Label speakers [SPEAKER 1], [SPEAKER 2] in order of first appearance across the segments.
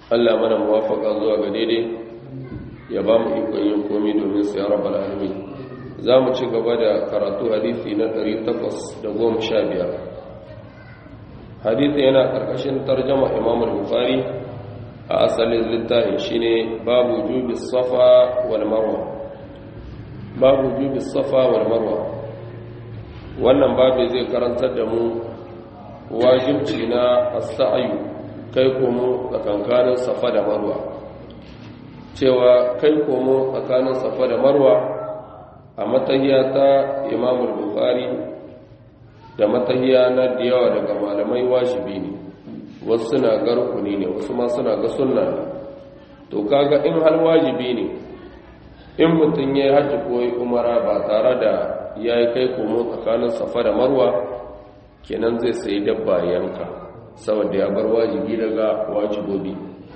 [SPEAKER 1] Allah mana muwafaka zuwa ga daidai ya ba mu ikon yin komi domin su ya rabbal alamin za mu ci gaba da karatu hadisi na 815 hadisi yana karkashin tarjama imam al-bukhari a asalin littafin shine babu jubi safa wal marwa babu jubi safa wal marwa wannan babu zai karantar da mu wajibci na as-sa'yu kai komo tsakankanin safa da marwa cewa kai komo tsakanin safa da marwa a matahiya ta imamul bukhari da matahiya na da yawa daga malamai wajibi ne wasu suna ga rukuni ne wasu ma suna ga sunna ne to kaga in har wajibi ne in mutum ya yi hajji ko yi umara ba tare da ya yi kai komo tsakanin safa da marwa kenan zai sayi dabba yanka saboda ya bar wajibi daga wajibobi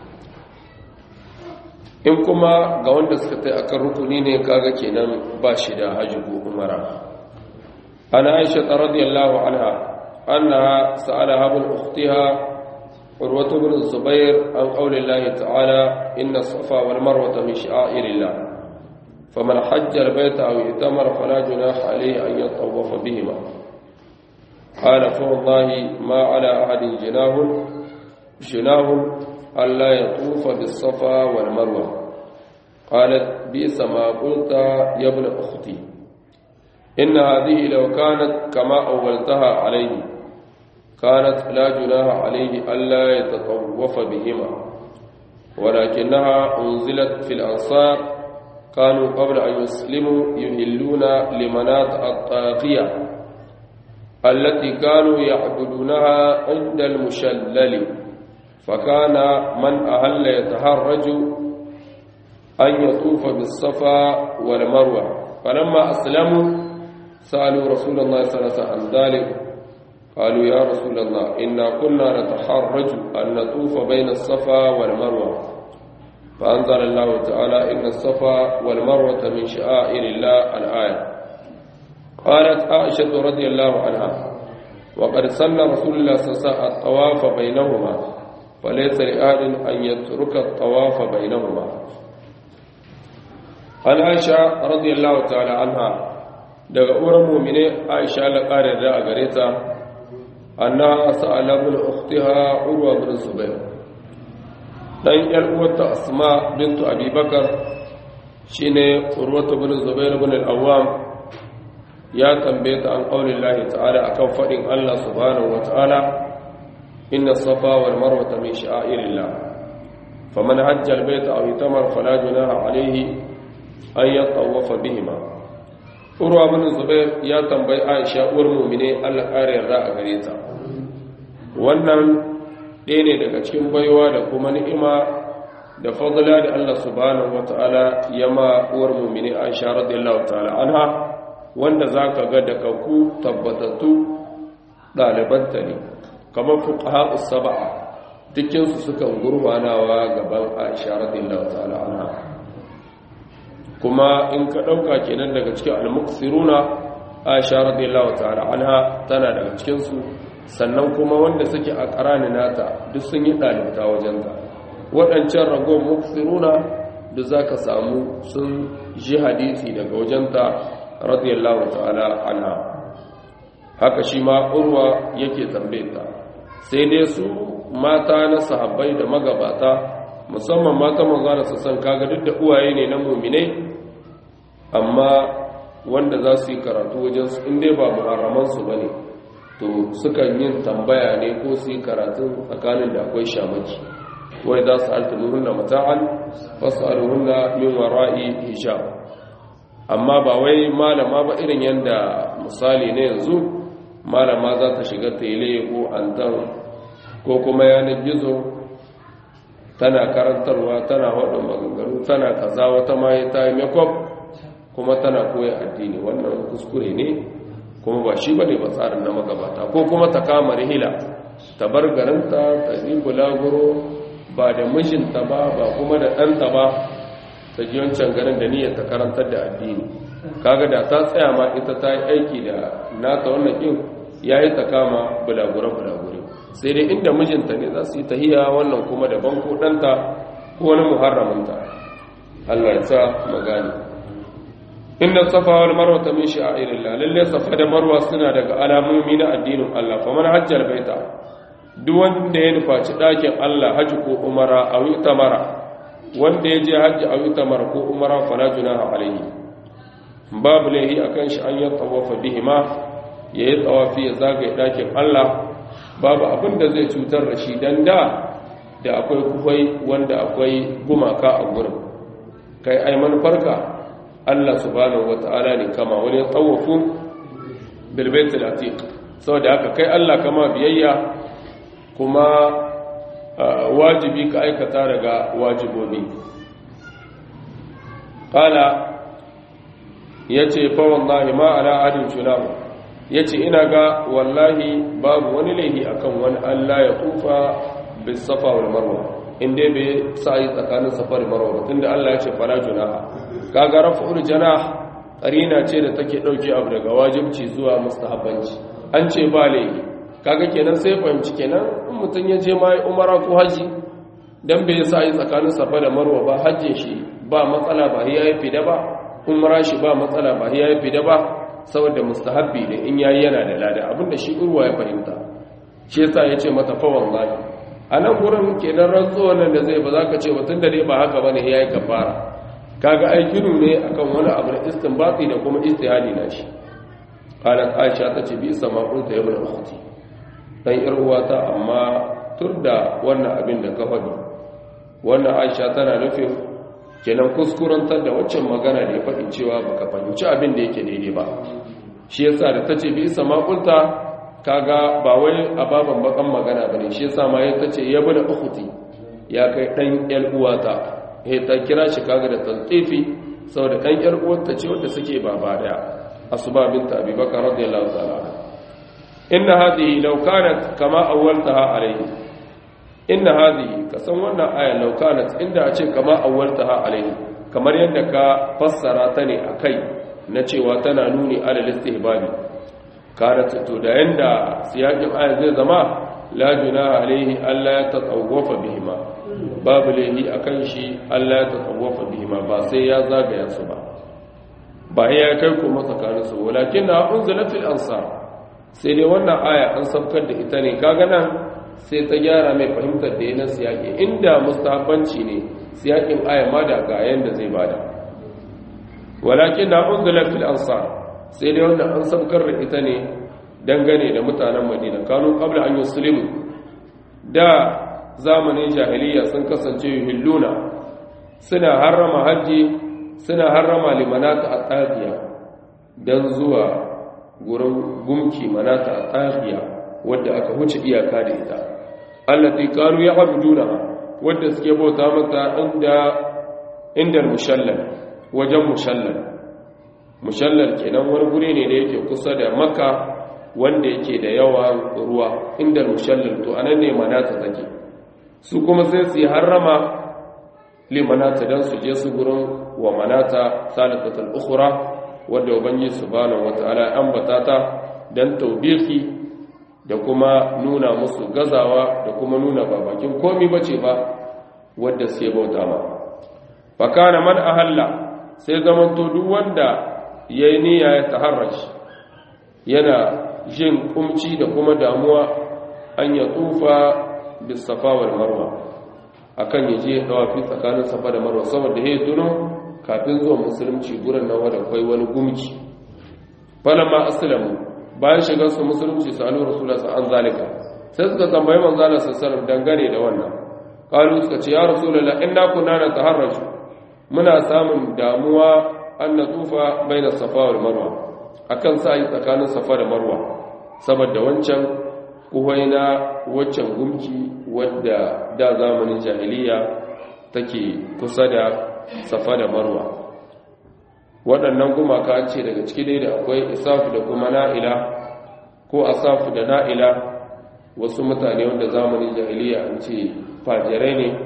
[SPEAKER 1] in kuma ga wanda suka tai akan rukuni ne kaga kenan ba shi da haji ko umara ana aisha radiyallahu anha annaha sa'alaha bil ukhtiha urwa ibn zubair an qawli allah ta'ala inna safa wal marwa min sha'irillah faman hajja al bayta aw itamara fala junaha alayhi an yatawafa bihima قال فوالله ما على أحد جناه جناه ألا يطوف بالصفا والمروة قالت بئس ما قلت يا ابن أختي إن هذه لو كانت كما أولتها عليه كانت لا جناح عليه ألا يتطوف بهما ولكنها أنزلت في الأنصار كانوا قبل أن يسلموا يهلون لمناط الطاقية التي كانوا يعبدونها عند المشلل فكان من أهل يتهرج أن يطوف بالصفا والمروة فلما أسلموا سألوا رسول الله صلى الله عليه وسلم عن ذلك قالوا يا رسول الله إنا كنا نتحرج أن نطوف بين الصفا والمروة فأنزل الله تعالى إن الصفا والمروة من شعائر الله الآية قالت عائشة رضي الله عنها وقد سن رسول الله صلى الله عليه وسلم الطواف بينهما فليس لأحد أن يترك الطواف بينهما عن عائشة رضي الله تعالى عنها daga uwar mumine Aisha la kare da a gare ta anna sa'ala bin ukhtiha urwa bin zubair dan yar uwarta asma bint abi bakar shine urwa bin zubair bin al-awwam ya tambaye ta an qaulin lahi ta'ala akan fadin Allah subhanahu wa ta'ala inna safa wal marwa min sha'irillah faman hajja al-bayta aw itamar fala junaha alayhi an yatawafa bihima urwa bin zubair ya tambayi aisha uwar mu'mine Allah kare yarda a gare ta wannan ɗaya ne daga cikin baiwa da kuma ni'ima da fadla da Allah subhanahu wa ta'ala ya ma uwar mu'mine aisha radiyallahu ta'ala anha wanda za ka ga daga ku tabbatattu ɗalibanta ne kamar fuka saba'a dukinsu sukan gurfanawa gaban aisha radiyallahu ta'ala anha kuma in ka ɗauka kenan daga cikin almuksiruna aisha radiyallahu ta'ala anha tana daga cikinsu sannan kuma wanda suke a ƙarani nata duk sun yi ɗalibta wajenta waɗancan ragon muksiruna da za ka samu sun ji hadisi daga wajenta radiyallahu ta'ala anha haka shi ma urwa yake tambayeta sai dai su mata na sahabbai da magabata musamman mata manzana su san kaga duk da uwaye ne na muminai amma wanda za su yi karatu wajen su inda ba muharraman su bane to sukan yin tambaya ne ko su yi karatu tsakanin da akwai shamaki wai za su altumuhunna mata'an fasaluhunna min wara'i hijab amma ba wai malama ba irin yadda misali ne yanzu malama za ta shiga tele ko antan ko kuma yanar gizo tana karantarwa tana waɗin maganganu tana kaza wata ma ta yi makeup kuma tana koya addini wannan kuskure ne kuma ba shi ba ne ba tsarin na magabata ko kuma ta kama rihila ta bar garinta ta yi bulaguro ba da mijinta ba ba kuma da ɗanta ba ta ji wancan garin da niyyar ta karantar da addini kaga da ta tsaya ma ita ta yi aiki da nata wannan kin ya yi ta kama bulagure-bulagure sai dai inda mijinta ne za su yi tahiya wannan kuma daban ko ɗanta ko wani muharraminta Allah ya sa magani inna safa wal marwa ta min sha'irillah lalle safa da marwa suna daga alamomi na addinin Allah fa man hajjal baita duk wanda ya nufaci ɗakin Allah haji ko umara a tamara wanda ya je hajji a tamara ko umara fala junaha alaihi babu laihi akan shi an yi tawafa bihima ya yi tsawafi ya zagaye ɗakin Allah babu abin da zai cutar da shi dan da da akwai kufai wanda akwai gumaka a gurin kai ai manufarka Allah subhanahu wata'ala ne kama wani tsawafu bilbaitul atiq saboda haka kai Allah kama biyayya kuma wajibi ka aikata daga wajibobi qala yace fa wallahi ma ala adin shunamu yace ina ga wallahi babu wani laihi akan wani Allah ya tufa bis safa wal marwa inda bai sa'i tsakanin safa da marwa tunda Allah ya ce fala junaha kaga raf'ul janah qarina ce da take dauke abu daga wajibci zuwa mustahabbanci an ce ba laihi kaga kenan sai fahimci kenan in mutun ya je mai umara ko haji dan bai sa'i tsakanin safa da marwa ba hajjin shi ba matsala ba yayi fida ba umara shi ba matsala ba yayi fida ba saboda mustahabbi ne in yayi yana da lada abinda shi urwa ya fahimta shi yasa yace mata fa wallahi anan gurin kenan rantsuwa nan da zai ba za ka ce mutun da dai ba haka bane yayi kafara kaga aikinu ne akan wani abu na istinbati da kuma istihadi na shi qalat aisha tace bi sama qulta ya ibn ukhti dan yar uwata amma turda wannan abin da ka faɗi wannan aisha tana nufin kenan kuskurantar da waccan magana da ya faɗi cewa baka fahimci abin da yake daidai ba shi yasa da tace bi sama qulta kaga ba wai ababan bakan magana bane shi yasa ma ya tace ya ibn ukhti ya kai dan yar uwata he ta kira shi kaga da talqifi saboda dan yar uwarta ce wanda suke baba daya asuba binta abubakar radiyallahu ta'ala inna hadhihi law kanat kama awwaltaha alayhi inna hadhihi kasan wannan aya law kanat inda a ce kama awwaltaha alayhi kamar yadda ka fassara ta ne akai na cewa tana nuni alal istihbabi kanat to da yanda siyakin aya zai zama la junaha alayhi alla yatatawwafa bihima babu laihi a kan shi Allah ya tattawafa bihima ba sai ya zagaya su ba ba ya kai kuma tsakaninsu walakin na unzilatil ansar sai dai wannan aya an saukar da ita ne kaga nan sai ta gyara mai fahimtar da yana siyaki inda mustahabbanci ne siyakin aya ma da ga yanda zai bada walakin na unzilatil ansar sai dai wannan an saukar da ita ne dangane da mutanen madina kanu qabla an yuslimu da zamanin jahiliya sun kasance yuhilluna suna harrama hajji suna harrama limanata a tsafiya don zuwa gurin gumki manata a tsafiya wadda aka huce iyaka da ita allati kanu ya abuduna wadda suke bauta mata inda inda mushallal wajen mushallal mushallal kenan wani guri ne da yake kusa da makka wanda yake da yawan ruwa inda mushallal to anan ne manata take su kuma sai su yi harrama limanata don su je su gurin wa manata salatatul ukhra wadda ubangi subhanahu wataala ambata ta dan tawbihi da kuma nuna musu gazawa da kuma nuna babakin komi bace ba wadda sai bauta ma fakana man ahalla sai zamanto duk wanda yayi niyya ya taharrash yana jin kumci da kuma damuwa an ya tufa bisafa wal marwa akan yaje dawafi tsakanin safa da marwa saboda yayi tuno kafin zuwa musulunci gurin nan wanda kai wani gumki falamma aslamu bayan shigar su musulunci sallu rasulullahi sallallahu alaihi zalika sai suka tambayi manzo Allah sallallahu dangane da wannan qalu suka ce ya rasulullahi inna kunna nataharraju muna samun damuwa an natufa baina safa wal marwa akan sa yi tsakanin safa da marwa saboda wancan kuwaina waccan gumki wadda da zamanin jahiliya take kusa da safa da marwa waɗannan gumaka ce daga ciki dai da akwai isafu da kuma na'ila ko asafu da na'ila wasu mutane wanda zamanin jahiliya an ce fajirai ne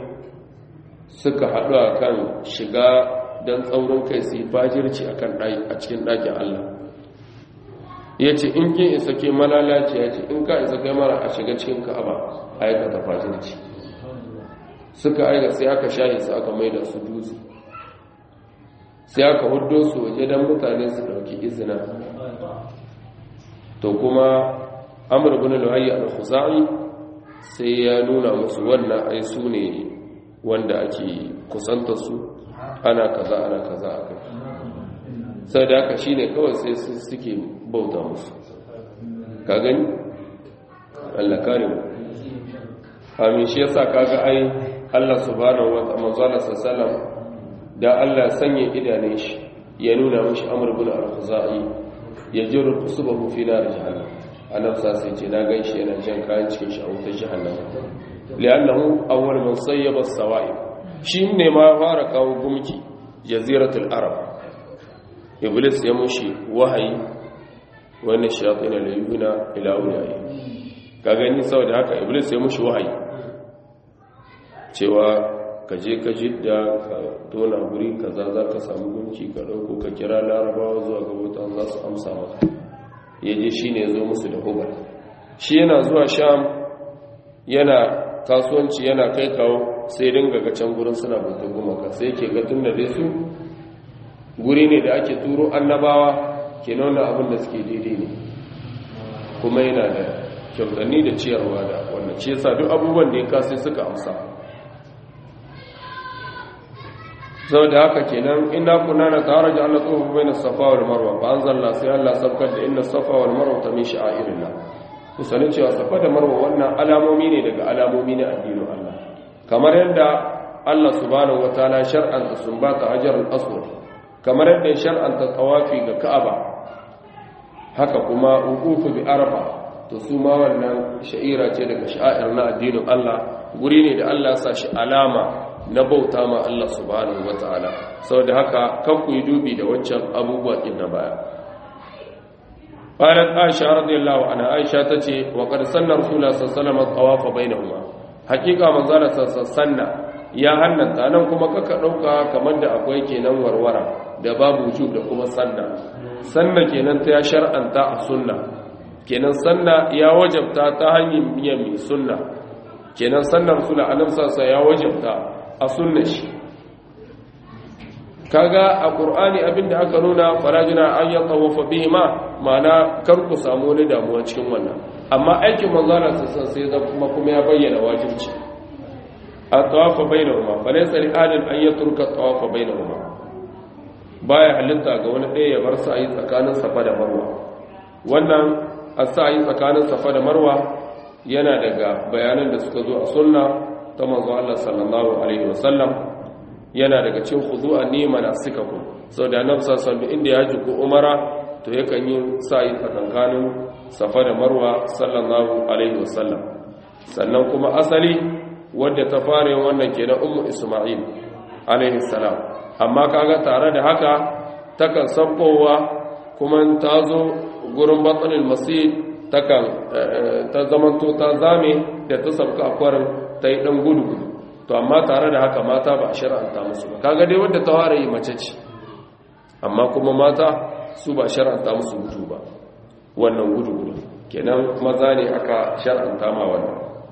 [SPEAKER 1] suka haɗu a kan shiga don tsaurin kai su yi fajirci a cikin ɗakin allah ya ce in kin isa ke malalaci ya ce in ka isa kai mara a shiga cikin ka'aba aikata fajirci suka aika sai aka shahi su aka mai da su dutse sai aka hudo su waje don mutane su ɗauki izina to kuma amur bin luhayi al-khuzai sai ya nuna musu wannan ai su ne wanda ake kusanta su ana kaza ana kaza a kai sai da aka shine kawai sai su suke bauta musu ka gani Allah kare mu amin shi yasa kaga ai Allah subhanahu wa ta'ala manzo sallallahu da Allah sanya idanun shi ya nuna mishi amr bin al-khuzai ya jiru kusubahu fi nar jahannam annabsa sai ce na ganshi yana jan kayan cikin shi a wutar jahannam li'annahu awwal man sayyaba as-sawa'ib shi ne ma fara kawo gumki jaziratul arab iblis ya mushi wahayi wannan shayatin al-yuna ila ulai ka gani saboda haka iblis ya mushi wahayi cewa ka je ka jidda ka tona guri kaza za ka samu gunki ka ɗauko ka kira larabawa zuwa ga wutan za su amsa maka ya je shi ne zo musu da hubar shi yana zuwa sham yana kasuwanci yana kai kawo sai dinga ga can gurin suna bautar gumaka sai ke ga tun da dai su guri ne da ake turo annabawa ke nuna abin da suke daidai ne kuma yana da kyautanni da ciyarwa da wannan ce sa duk abubuwan da ya kasai suka amsa sau da haka kenan ina kuna na tare da Allah tsohon bai na safa wal marwa ba an zalla sai Allah sabkar da inna safa wal marwa ta min sha'irillah ku sani cewa safa da marwa wannan alamomi ne daga alamomi na addinin Allah kamar yadda Allah subhanahu wataala shar'anta sumbata hajar al-aswad kamar yadda shar'anta tawafi ga Ka'aba haka kuma uqufu bi arafa to su ma wannan sha'ira ce daga sha'ir na addinin Allah guri ne da Allah ya sa shi alama na bauta ma Allah subhanahu wataala saboda haka kan ku yi dubi da wancan abubuwa din na baya qalat aisha radiyallahu anha aisha tace wa qad sanna rasulullah sallallahu alaihi wasallam tawaf bainahuma hakika manzala sanna ya hannanta nan kuma kaka dauka kamar da akwai kenan warwara da babu wujub da kuma sanna sanna kenan ta ya shar'anta a sunna kenan sanna ya wajabta ta hanyar biyan mai sunna kenan sannan rasulullah annabi sallallahu ya wajabta a sunna shi kaga a qur'ani abinda aka nuna farajina an ya tawafa bihima ma'ana kar ku samu wani damuwa cikin wannan amma aikin manzara sassan sai da kuma kuma ya bayyana wajibci a tawafa bainahuma fa laysa li adin an yatruka tawafa bainahuma baya halitta ga wani ɗaya ya bar sa yi tsakanin safa da marwa wannan a sa yi tsakanin safa da marwa yana daga bayanan da suka zo a sunna ta manzo Allah sallallahu alaihi wasallam yana daga cikin khudu'a ni manasikakum saboda annabi sallallahu alaihi inda ya jiku umara to yakan yi sa'i tsakankanin safa da marwa sallallahu alaihi wasallam sannan kuma asali wadda ta fara yin wannan kenan ummu isma'il alaihi salam amma kaga tare da haka takan sabbowa kuma ta zo gurin batsanin masjid takan ta zamanto ta zame da ta sabka akwarin ta yi dan gudu gudu to amma tare da haka mata ba a shar'anta musu ba kaga dai wadda ta fara yi mace ce amma kuma mata su ba shar'anta musu gudu ba wannan gudu gudu kenan maza ne aka shar'anta ma wannan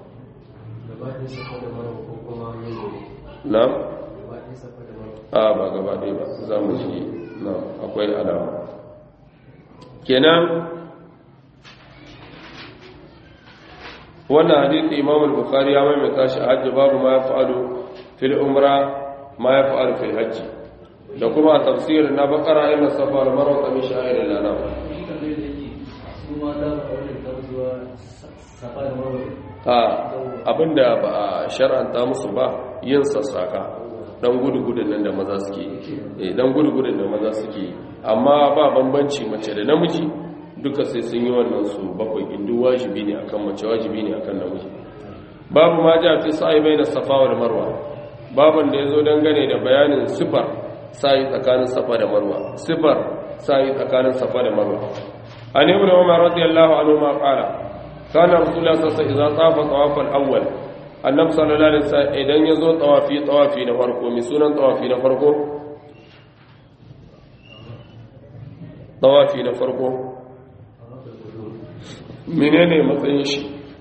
[SPEAKER 1] na a ba gaba ɗaya ba za mu ji na akwai alama kenan wannan hadithi imam al-bukhari ya maimaita shi a hajji babu ma ya fa'alu fil umra ma ya fa'alu fil hajji da kuma a tafsirin na bakara inda safa da marwata min sha'irin lana a abinda ba a shar'anta musu ba yin sassaka dan gudu-gudun nan da maza suke yi dan gudu-gudun da maza suke yi amma ba bambanci mace da namiji duka sai sun yi wannan su bakwai indu wajibi ne akan mace wajibi ne akan namiji babu ma ja fi sa'i bai da safa da marwa baban da ya zo dangane da bayanin sifar sa'i tsakanin safa da marwa sifar sa'i tsakanin safa da marwa an ibn umar radiyallahu anhu ma qala kana rasulullah sallallahu alaihi wasallam idza tafa tawaf al-awwal annabi sallallahu alaihi wasallam idan ya zo tawafi tawafi na farko mi sunan tawafi na farko tawafi na farko menene matsayin shi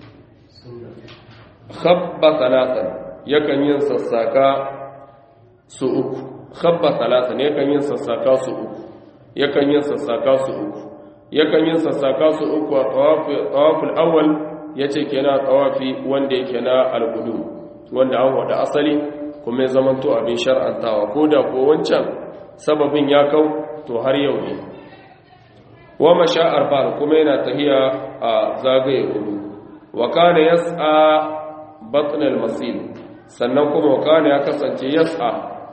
[SPEAKER 1] khabba talatan yakan yin sassaka su uku khabba talatan yakan yin sassaka su uku yakan yin sassaka su uku yakan yin sassaka su uku a tawaful awwal yace kenan tawafi wanda yake na al-qudum wanda an wada asali kuma ya zamanto abin shar'antawa ko da ko wancan sababin ya kau to har yau ne wa masha arba'a kuma yana tahiya a zagaye hudu wa kana yas'a batn al-masil sannan kuma wa kana ya kasance yas'a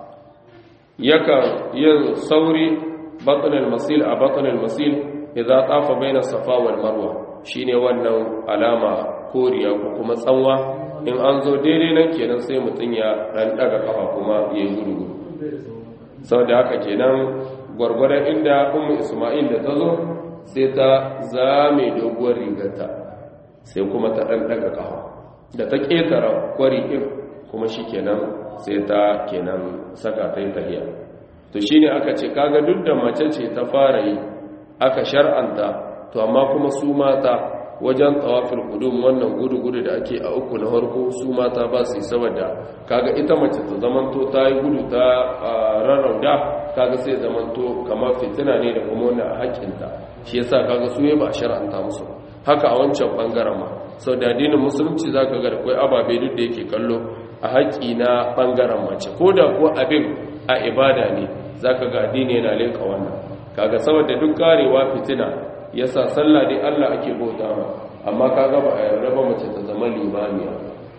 [SPEAKER 1] yakan yin sauri batn al-masil a batn al-masil idza tafa baina safa wal marwa shine wannan alama koriya ko kuma tsanwa in an zo daidai nan kenan sai mutun ya dan daga kafa kuma yayi gudu saboda haka kenan gwargwadon inda ummu isma'il da ta zo sai ta zame doguwar rigarta sai kuma ta ɗan ɗaga ƙafa da ta ƙetara kwari ɗin kuma shi kenan sai ta kenan saka ta yi tahiya to shi ne aka ce kaga duk da mace ce ta fara yi aka shar'anta to amma kuma su mata wajen tsawafin kudum wannan gudu-gudu da ake a uku na harko su mata ba su yi saboda kaga ita mace ta zamanto ta yi gudu ta rarrauda kaga sai zamanto kamar fitina ne da kuma wani a haƙƙinta shi yasa kaga su ba a shar'anta musu haka a wancan bangaren ma sau da addinin musulunci za ka ga da kwai ababe duk da yake kallo a haƙƙi na bangaren mace ko da kuwa abin a ibada ne za ka ga addini yana leƙa wannan kaga saboda duk karewa fitina yasa sallah dai Allah ake bauta ma amma kaga ba a yarda ba mace ta zama limamiya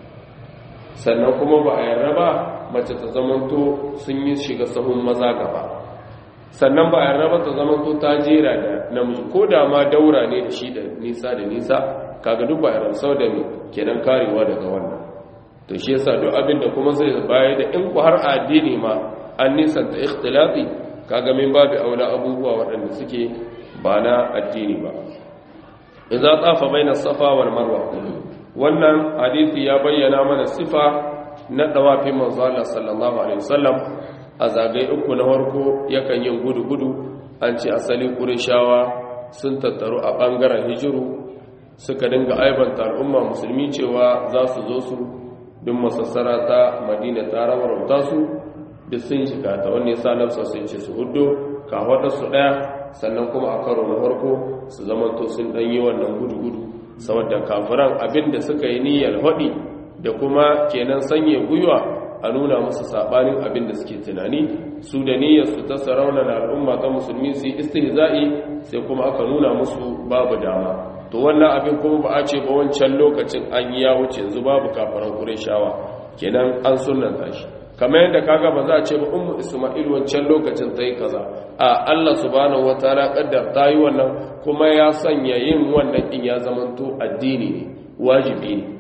[SPEAKER 1] sannan kuma ba a yarda ba mace ta zamanto sun yi shiga sahun maza gaba sannan ba a yarda ba ta zamanto ta jera da namiji ko da ma daura ne da shi da nisa da nisa kaga duk ba a yarda sau da me kenan karewa daga wannan to shi yasa duk abin da kuma zai baya da in ku har addini ma an nisanta ikhtilafi kaga min babu aula abubuwa waɗanda suke ba na addini ba idza tafa baina safa wal marwa wannan hadisi ya bayyana mana sifa na dawafin manzo Allah sallallahu alaihi wasallam a zagaye uku na farko yakan yin gudu gudu an ce asali qurayshawa sun tattaru a bangaren hijiru suka dinga aibanta al'umma musulmi cewa za su zo su duk masassara ta madina ta rawarauta su duk sun shiga ta wani yasa nafsa sun ce su hudu ka su daya sannan kuma a karo na farko su zamanto sun dan yi wannan gudu-gudu saboda kafiran abinda suka yi niyyar haɗi da kuma kenan sanya gwiwa a nuna musu sabanin abinda suke tunani su da niyyar su ta sarauna na al'umma ta musulmi su yi istihza'i sai kuma aka nuna musu babu dama to wannan abin kuma ba a ce ba wancan lokacin an yi ya wuce yanzu babu kafiran ƙureshawa kenan an sunanta shi kamar yadda kaga ba za a ce ba ummu isma'il wancan lokacin ta yi kaza a Allah subhanahu wataala kaddar ta yi wannan kuma ya sanya yin wannan din ya zamanto addini ne wajibi ne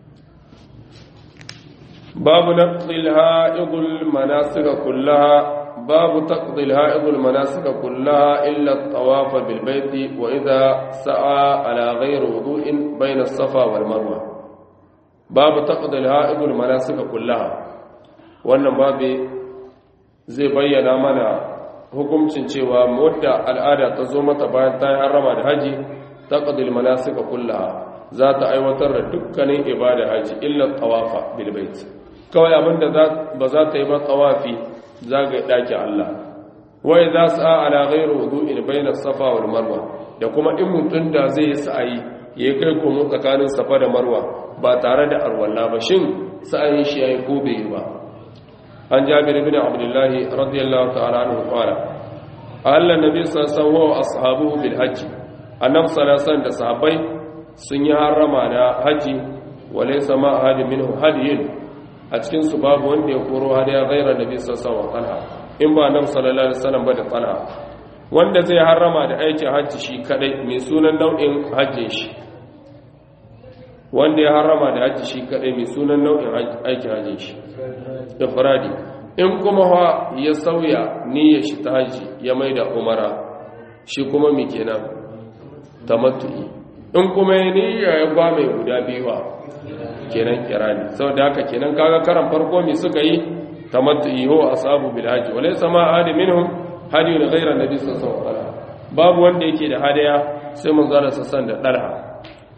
[SPEAKER 1] babu naqdil ha'idul manasik kullaha babu taqdil ha'idul manasik kullaha illa at-tawaf bil bayti wa idha sa'a ala ghayri wudu'in bayna as-safa wal marwa babu taqdil ha'idul manasik kullaha wannan babu zai bayyana mana hukuncin cewa wadda al'ada ta zo mata bayan ta yi harama da haji ta ƙadil manasika kullaha za ta aiwatar da dukkanin ibada haji illa tawafa bil bait kawai abinda ba za ta yi ba tawafi zagaye ɗakin Allah wai za su ala ghairu wudu'in bayna safa wal marwa da kuma in mutum da zai yi sa'ayi ya kai komo tsakanin safa da marwa ba tare da arwalla ba shin sa'ayin shi yayi ko bai yi ba عن جابر بن عبد الله رضي الله تعالى عنه قال أهل النبي صلى الله عليه وسلم وأصحابه بالحج النبي صلى الله عليه وسلم صحابي sun yi harama da haji wale sama hadi minhu hadiyin a cikin su babu wanda ya koro hadiya gaira nabi sallallahu alaihi wasallam in ba nabi sallallahu alaihi wasallam ba da talha wanda zai harama da aikin haji shi kadai mai sunan nau'in hajjin shi wanda ya harama da haji shi kadai mai sunan nau'in aikin hajjin shi ifradi in kuma ha ya sauya niyyar shi ta haji ya maida umara shi kuma mi kenan tamattu'i in kuma ya niyya ya ba mai guda biyuwa kenan kirani saboda haka kenan kaga karan farko mi suka yi tamattu'i ho ashabu bil haji walaysa ma ahad minhum hadiyun ghayra nabi sallallahu alaihi wasallam babu wanda yake da hadaya sai mun zara sassan da dalha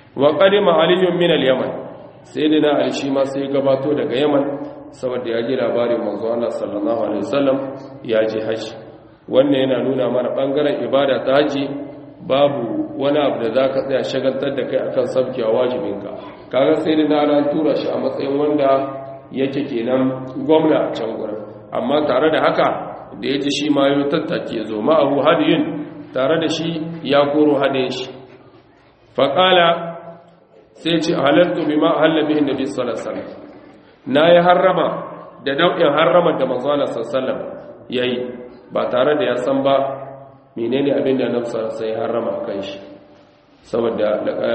[SPEAKER 1] wa qadima aliyun min al-yaman sayyidina ali shi ma sai gabato daga yaman saboda ya ji labarin manzo Allah sallallahu alaihi wasallam ya je haji wannan yana nuna mana bangaren ibada ta haji babu wani abu da zaka tsaya shagaltar da kai akan sabkewa wajibinka kaga sayyidina ali an tura shi a matsayin wanda yake kenan gwamna a can gurin amma tare da haka da ya ji shi ma yau tattake zo ma'ahu hadiyin tare da shi ya koro hadayin shi faƙala sai ce halartu bi ma hallabihin nabi sallallahu alaihi na yi harrama da nau'in harrama da manzana sallallahu ya yi ba tare da ya san ba menene abin da nafsa sai harrama kan shi saboda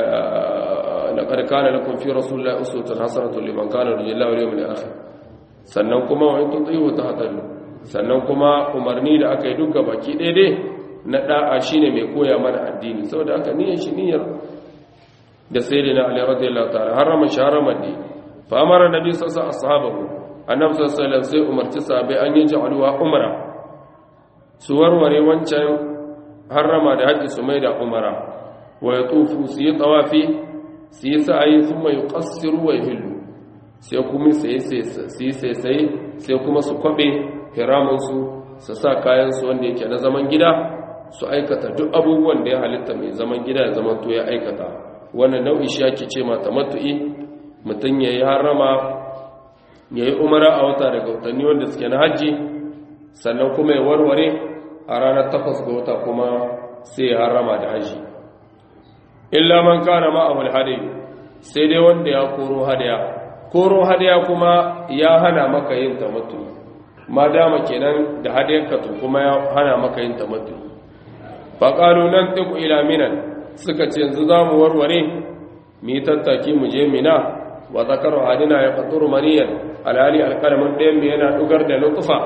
[SPEAKER 1] laqad kana lakum fi rasulillahi uswatun hasanatun liman kana yarjullaha wal yawmil akhir sannan kuma wa in tuti'u tahtadu sannan kuma umarni da aka yi duka baki daidai na da'a shine mai koya mana addini saboda aka niyyar shi niyyar da sayyidina ali radiyallahu ta'ala harama sharama di fa amara nabi sallallahu alaihi wasallam annabi sallallahu alaihi wasallam sai umarci sahabbai an yi ja'alwa umra su warware wancan harama da haji su mai da umara wa yatufu su yi tawafi su yi sa'ayi thumma yuqassiru wa yuhillu sai kuma sai sai sai sai sai kuma su kwabe hiramansu su sa kayansu wanda yake na zaman gida su aikata duk abubuwan da ya halitta mai zaman gida ya zaman to ya aikata wannan nau'i shi ake ce mata matu'i mutum ya yi harama ya yi umara a wata daga watanni wanda suke na hajji sannan kuma ya warware a ranar takwas ga wata kuma sai ya harama da hajji illa man kana ma'ahul hadayi sai dai wanda ya koro hadaya koro hadaya kuma ya hana maka yin tamattu ma dama kenan da hadayarka to kuma ya hana maka yin tamattu fa qalu nan tiku ila minan suka ce yanzu zamu warware mu yi tattaki mu je mina wa zakaru hadina ya faturu maniyan alhali alkalamin ɗayan mu yana dugar da lutfa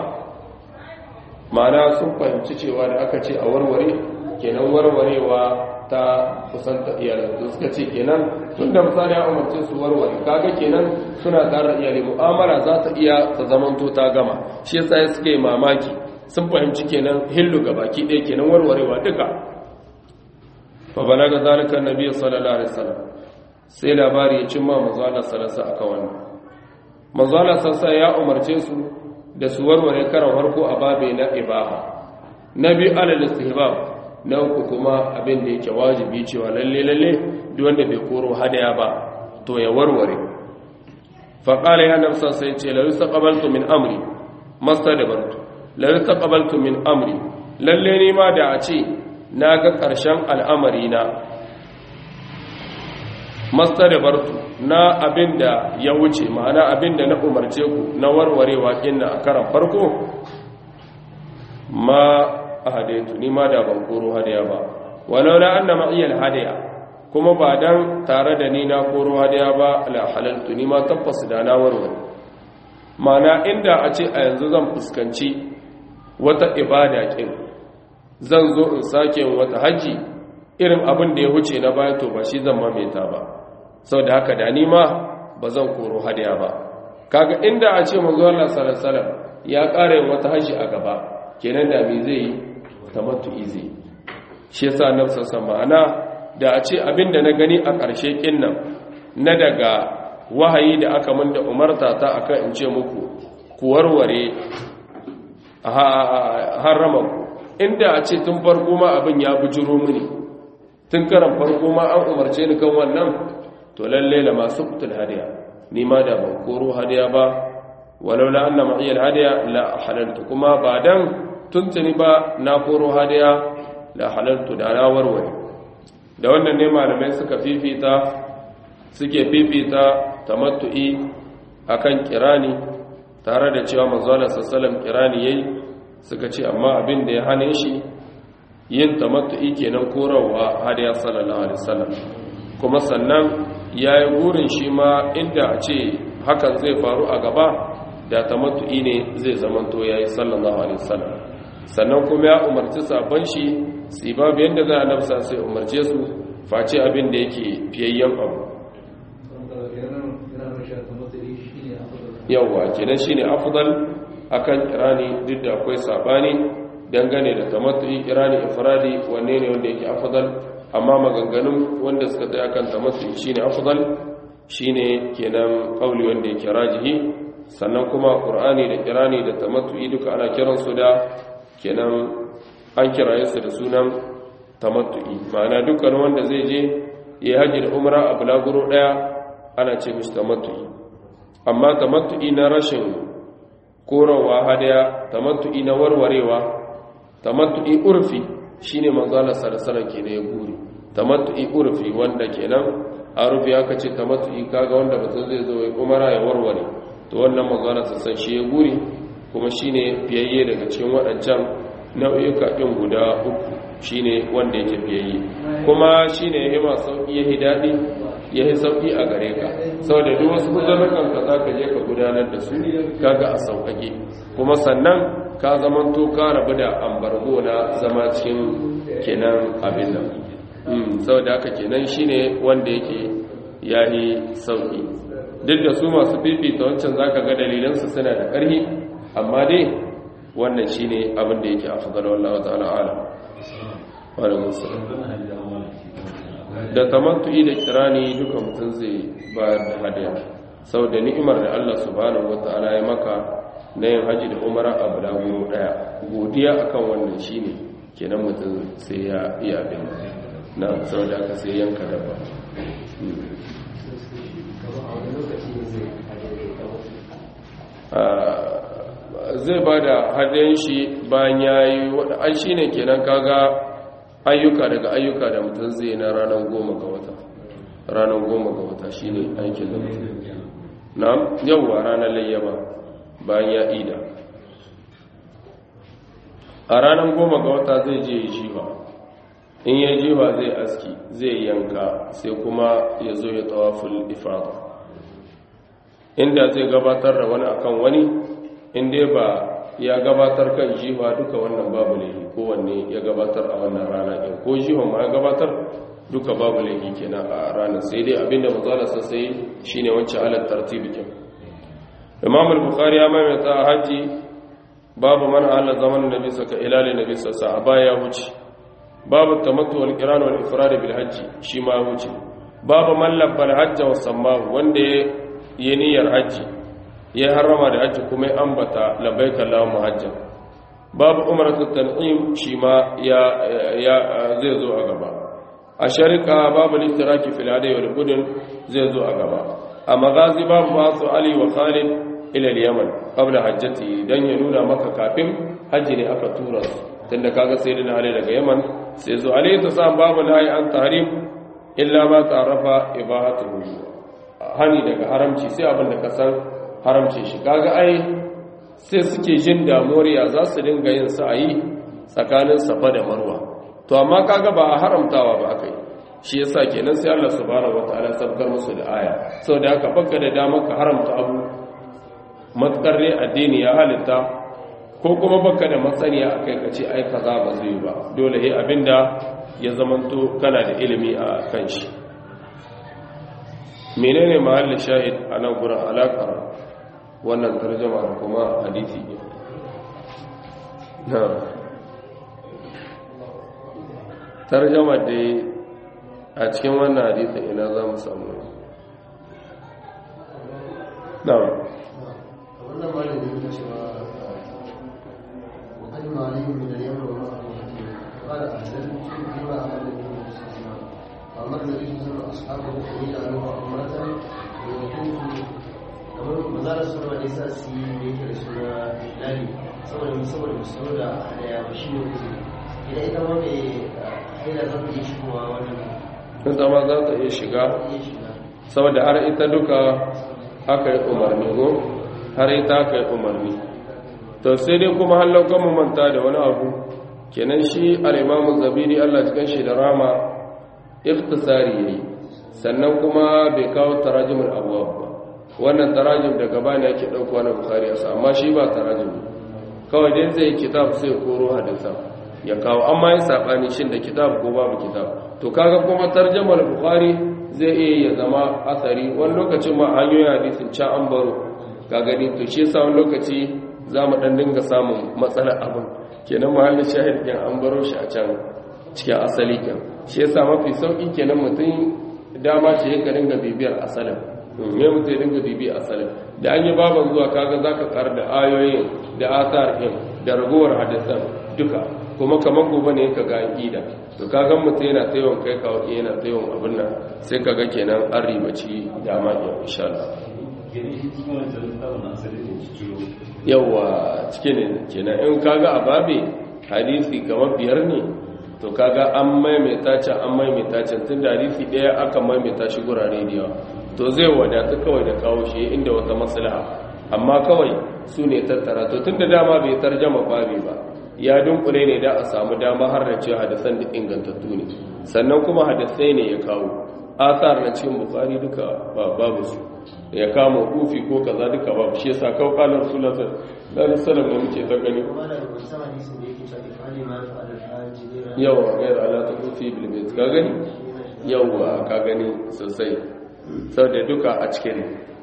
[SPEAKER 1] ma'ana sun fahimci cewa da aka ce a warware kenan warwarewa ta kusanta iyalan da suka ce kenan tun da misali ya umarce su warware kaga kenan suna tare iyali mu'amala za ta iya ta zamanto ta gama shi yasa suke mamaki sun fahimci kenan hillu ga baki ɗaya kenan warwarewa duka fa balaga zalika annabi sallallahu alaihi wasallam sai labari ya cimma manzo Allah sallallahu alaihi wasallam wannan manzo Allah sallallahu ya umarce su da su warware karan farko a babe na ibaha nabi alal istihbab na uku kuma abin da yake wajibi cewa lalle lalle duk wanda bai koro hadaya ba to ya warware fa qala ya nafsa sai ce la yustaqbaltu min amri mastadbartu la yustaqbaltu min amri lalle ni ma da a ce naga karshen al'amari na mastadbartu na abin da ya wuce ma'ana abin da na umarce ku na warwarewa kinna a karan farko ma hadaitu ni ma da ban koro hadaya ba walau la anna ma'iyal hadaya kuma ba dan tare da ni na koro hadaya ba la halaltu ni ma tabbas da na warware mana inda a ce a yanzu zan fuskanci wata ibada kin zan zo in sake wata haji irin abin da ya huce na baya to ba shi zan mamaita ba saboda haka da ni ma ba zan koro hadaya ba kaga inda a ce manzo Allah sallallahu alaihi wasallam ya ƙara yin wata haji a gaba kenan da me zai yi tamattu izi shi yasa nafsa samana da a ce abinda na gani a ƙarshe kinnan na daga wahayi da aka min da umarta ta akan in ce muku ku warware harama ku inda a ce tun farko ma abin ya bujuro mini tun karan farko ma an umarce ni kan wannan to lalle la masu kutul hadiya ni ma da ban koro hadiya ba walau la anna ma'iyal hadiya la halaltu kuma ba dan tuntuni ba na koro hadiya la halaltu da na warware da wannan ne malamai suka fifita suke fifita tamattu'i akan kirani tare da cewa manzo Allah sallallahu kirani yayi suka ce amma abin da ya hane shi yin tamattu'i kenan korawa hadiya sallallahu alaihi wasallam kuma sannan yayi burin shi ma inda a ce hakan zai faru a gaba da tamattu'i ne zai zamanto yayi sallallahu alaihi wasallam sannan kuma ya umarci sabon shi su babu yadda za a nafsa sai umarce su face abin da yake fiyayyen abu yawwa kenan shine afdal akan kirani duk da akwai sabani dangane da tamattu'i kirani ifradi wanne ne wanda yake afdal amma maganganun wanda suka tsaya kan tamattu shine afdal shine kenan kauli wanda yake rajihi sannan kuma qur'ani da kirani da tamattu duka ana kiransu da kenan an kiraye su da sunan tamattu'i ma'ana dukkan wanda zai je ya haji da umra a bulaguro daya ana ce mishi tamattu'i amma tamattu'i na rashin korowa hadaya tamattu'i na warwarewa tamattu'i urfi shine manzo Allah sallallahu alaihi ya guri tamattu'i urfi wanda kenan a rufi aka ce tamattu'i kaga wanda mutum zai zo ya umara ya warware to wannan manzo Allah sallallahu shi ya guri kuma shine fiyayye daga cikin waɗancan nau'uka ɗin guda uku shine wanda yake fiyayye kuma shine yayi ma sauki yayi dadi yayi sauki a gare ka saboda duk wasu uzurukan ka zaka je ka gudanar da su kaga a sauƙaƙe kuma sannan ka zaman to ka rabu da ambargo na zama cikin kenan abin nan mm saboda haka kenan shine wanda yake yayi sauki duk da su masu fifita wancan zaka ga dalilan su suna da ƙarfi amma dai wannan shine abin da yake afdal wallahi ta'ala alam wa alaikum salam da tamattu'i da kirani duka mutum zai bayar da hadaya saboda ni'imar da Allah subhanahu wataala ya maka na yin haji da umara a bulaguro daya godiya akan wannan shine kenan mutum sai ya iya bin na saboda aka sai yanka dabba zai ba da hadayen shi bayan ya yi an shi ne kenan kaga ayyuka daga ayyuka da mutum zai na ranar goma ga wata ranar goma ga wata shi ne aikin da mutum na yauwa ranar layyaba bayan ya ida a ranar goma ga wata zai je jiwa in ya jiwa zai aski zai yanka sai kuma ya zo ya tawaful ifada inda zai gabatar da wani akan wani inda ba ya gabatar kan jiwa duka wannan babu laifi kowanne ya gabatar a wannan rana ɗin ko jiwa ma ya gabatar duka babu laifi kenan a ranar sai dai abinda mazalarsa sai shine wancan alat tartibikin imam al-bukhari ya maimaita a haji babu man ala zaman nabi saka ilali nabi sassa a baya ya wuce babu tamattu wal qiran wal ifrad bil hajji shi ma ya wuce babu man labbal hajja wa sammahu wanda ya niyyar hajji ya harama da hajji kuma ya ambata labbaika allahumma hajjan babu umratu tan'im shi ma ya ya zai zo a gaba a sharika babu liftiraki fil hadi wal budun zai zo a gaba a magazi babu masu ali wa khalid ila yaman qabla hajjati dan ya nuna maka kafin haji ne aka tura su tunda kaga sayyidina ali daga yaman sai zo ali ta sa babu nahi an tahrim illa ma ta'rafa ibahatuhu hani daga haramci sai abin da ka san haramce shi kaga ai sai suke jin damuwar ya za su dinga yin sa'ayi tsakanin safa da marwa to amma kaga ba a haramtawa ba akai shi yasa kenan sai Allah subhanahu wataala sabkar musu da aya saboda haka baka da damar ka haramta abu matkar ne addini ya halitta ko kuma baka da matsaniya akai ka ce ai kaza ba zai ba dole he abinda ya zamanto kana da ilimi a kan shi menene mahallin shahid a nan gurin alaƙar wannan tarjama da kuma hadisi na tarjama da a cikin wannan hadisin ina za mu samu na
[SPEAKER 2] wannan malin da ya cewa وقدم عليهم من اليمن ومعه قال أهلت بما أهل النبي صلى الله عليه وسلم فأمر النبي صلى الله عليه وسلم أصحابه أن يجعلوها أمة ويطوفوا kamar mazalar suna da yasa su yi da yake da suna lali saboda saboda musulun da hadaya ba shi ne kuzi idan ita ma mai haila za ta iya shigowa wannan
[SPEAKER 1] ita ma za ta iya shiga
[SPEAKER 2] iya shiga
[SPEAKER 1] saboda har ita duka aka yi umarni go har ita aka yi umarni to sai dai kuma hallaukan mu manta da wani abu kenan shi al-imamu zabiri Allah cikin shi da rama ikhtisari yayi sannan kuma bai kawo tarajimul abwab ba wannan tarajim daga bani yake dauko wannan bukhari yasa amma shi ba tarajim kawai dai zai kitab sai koro hadisa ya kawo amma yin sabani shin da kitab ko babu kitab to kaga kuma tarjamar bukhari zai iya ya zama asari wani lokacin ma hanyoyin hadisin ca an baro ka gani to shi yasa wani lokaci za mu dan dinga samun matsalar abin kenan mahallin shahid din an baro shi a can cikin asali kan shi yasa mafi sauki kenan mutum dama ce yake dinga bibiyar asalin me mutum ya dinga bibiyar asalin da an yi baban zuwa kaga zaka kar da ayoyin da asar din da ragowar hadisan duka kuma kamar gobe ne ka ga aqida to kaga mutum yana tsayon kai kawo yana tsayon abin nan sai kaga kenan an ribaci dama ya insha Allah yawa cike ne kenan in kaga a babe hadisi kamar biyar ne to kaga an maimaita can an maimaita can tun da hadisi ɗaya aka maimaita shi gurare da yawa to zai wadata kawai da kawo shi inda wata maslaha amma kawai su ne tattara to tun da dama bai tarjama babe ba ya dunkule ne da a samu dama har da cewa hadisan da ingantattu ne sannan kuma hadisai ne ya kawo asar na cikin bukari duka babu su ya kama kufi ko kaza duka babu shi yasa kawo kalar sunan sallallahu alaihi muke ta gani yawa gayar ala ta kufi bilbet ka gani yawa ka gani sosai sau da duka a cikin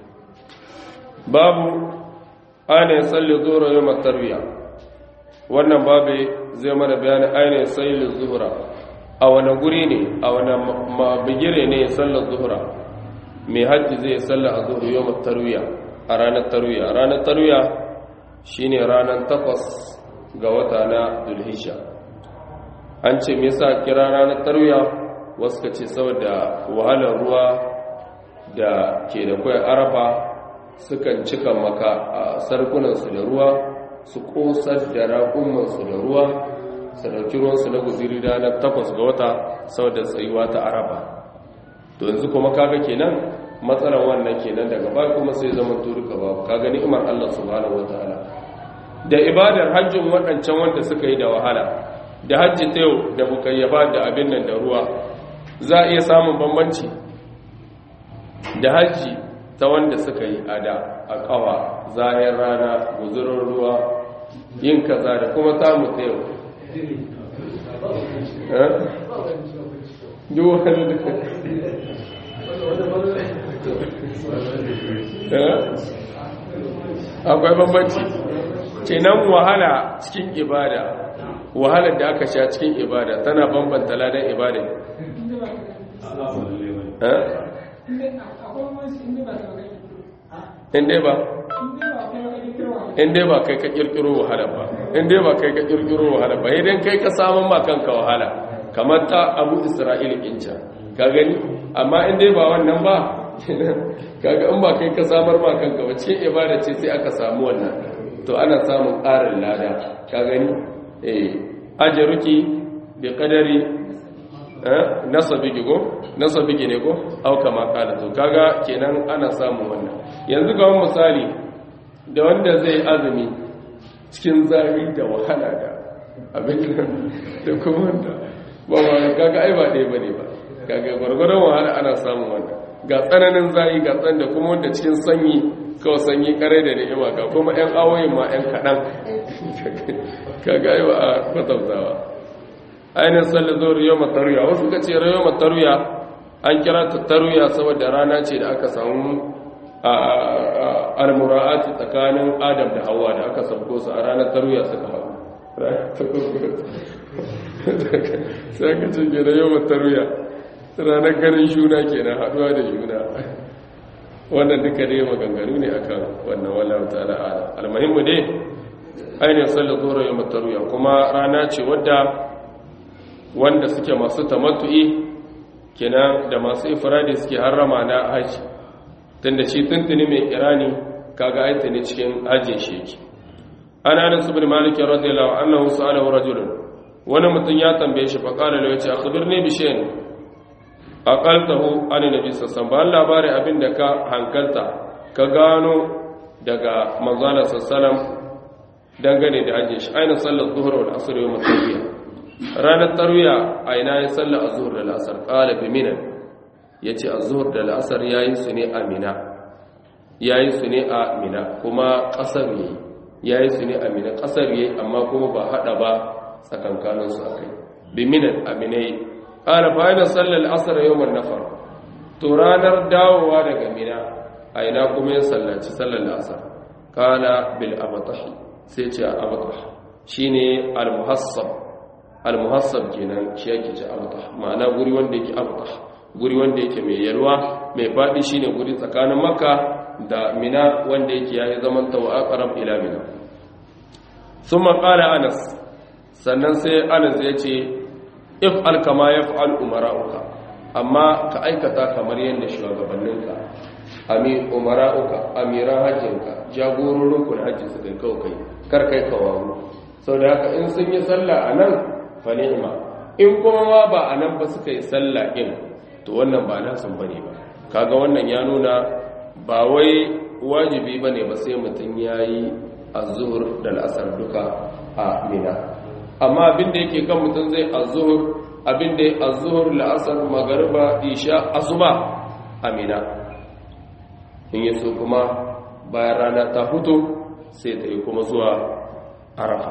[SPEAKER 1] babu ainihin tsalli zuwa yau matarbiya wannan babu zai mana bayanin ainihin tsalli zuhura a wani guri ne a wani mabigire ne sallar zuhura mai hajji zai sallar a zuhura yau matarbiya a ranar tarwiya ranar tarwiya shine ranar takwas ga wata na dulhisha an ce me yasa kira ranar tarwiya wasu ka ce saboda wahalar ruwa da ke da kwai arafa sukan cika maka a sarkunansu da ruwa su kosar da raƙumansu da ruwa su ɗauki ruwansu na guziri ranar takwas ga wata saboda tsayuwa ta arafa to yanzu kuma kaga kenan matsalar wannan kenan daga baya kuma sai zama turuka babu kaga ni'imar Allah subhanahu wataala da ibadar hajjin waɗancan wanda suka yi da wahala da hajji ta yau da bukayyaba da abin nan da ruwa za a iya samun bambanci da hajji ta wanda suka yi a da a ƙawa zahir rana guzurin ruwa yin kaza da kuma samu ta yau duk wani akwai bambanci kenan wahala cikin ibada wahalar da aka sha cikin ibada tana bambanta ladan ibada inda ba inda ba kai ka kirkiro wahala ba inda ba kai ka kirkiro wahala ba idan kai ka samun makanka wahala kamar ta abu isra'il inca ka gani amma inda ba wannan ba kaga in ba kai ka samar makanka ba cikin ibada ce sai aka samu wannan to ana samun ƙarin lada ka gani eh ajaruki bi qadari eh nasabiki go nasabiki ne ko au kama kala to kaga kenan ana samun wannan yanzu ga wani misali da wanda zai azumi cikin zafi da wahala da abin da kuma wanda ba ba kaga ai ba ɗaya bane ba kaga gwargwaron wahala ana samun wannan ga tsananin zafi ga tsan da kuma wanda cikin sanyi kawai sanyi kare da ni'ima ga kuma 'yan awoyin ma 'yan kaɗan kaga yi wa a kwatantawa ainihin salli zo riyo mataruya wasu ka ce riyo mataruya an kira ta taruya saboda rana ce da aka samu almura'ati tsakanin adam da hawa da aka sabko su a ranar taruya suka hau sai ka ce ke riyo mataruya ranar ganin shuna kenan haduwa da shuna wannan duka dai maganganu ne akan wannan wallahu ta'ala ala almuhimmu dai ainihin sallar zuwa yau mataruya kuma rana ce wadda wanda suke masu tamattu'i kenan da masu ifradi suke harrama na haji tunda shi tuntuni mai kirani kaga aita ne cikin hajjin shi yake ana anas ibn malik radiyallahu anhu sa'alahu rajulun wani mutum ya tambaye shi fa qala lahu yace akhbirni bi shay'in aqaltahu an nabi sallallahu alaihi labarin abin da ka hankalta ka gano daga manzala sallallahu dangane da hajjin shi aina sallar zuhur wal asr yawm tarwiya ranar tarwiya a ina ya sallar azhur da asr qala bi mina yace azhur da asr yayi su ne a mina yayi su ne a mina kuma kasar yayi yayi su ne a mina kasar yayi amma kuma ba hada ba tsakankanin su akai bi mina a mina ƙara bayan sallar asar yawon nafar to ranar dawowa daga mina a ina kuma ya sallaci sallar asar kana bil abatahi sai ce abatahi shi ne al-muhassab al-muhassab kenan shi yake ci abta ma'ana guri wanda yake abta guri wanda yake mai yalwa mai faɗi shine guri tsakanin makka da mina wanda yake yayi zaman tawa aqrab ila mina thumma qala anas sannan sai anas ya ce if alkama yaf'al umara'uka amma ka aikata kamar yadda shugabanninka ami umara'uka amiran hajjinka jagororin kun hajji su kai kawai kai kar kai kawaru saboda haka in sun yi sallah anan fa ni'ma in kuma ma ba anan ba suka yi sallah din to wannan ba nasan bane ba kaga wannan ya nuna ba wai wajibi bane ba sai mutum yayi az-zuhr da al-asr duka a mina amma abinda yake kan mutum zai az-zuhr abinda ya az-zuhr al-asr magriba isha asuba a mina in yaso kuma bayan rana ta fito sai ta yi kuma zuwa arafa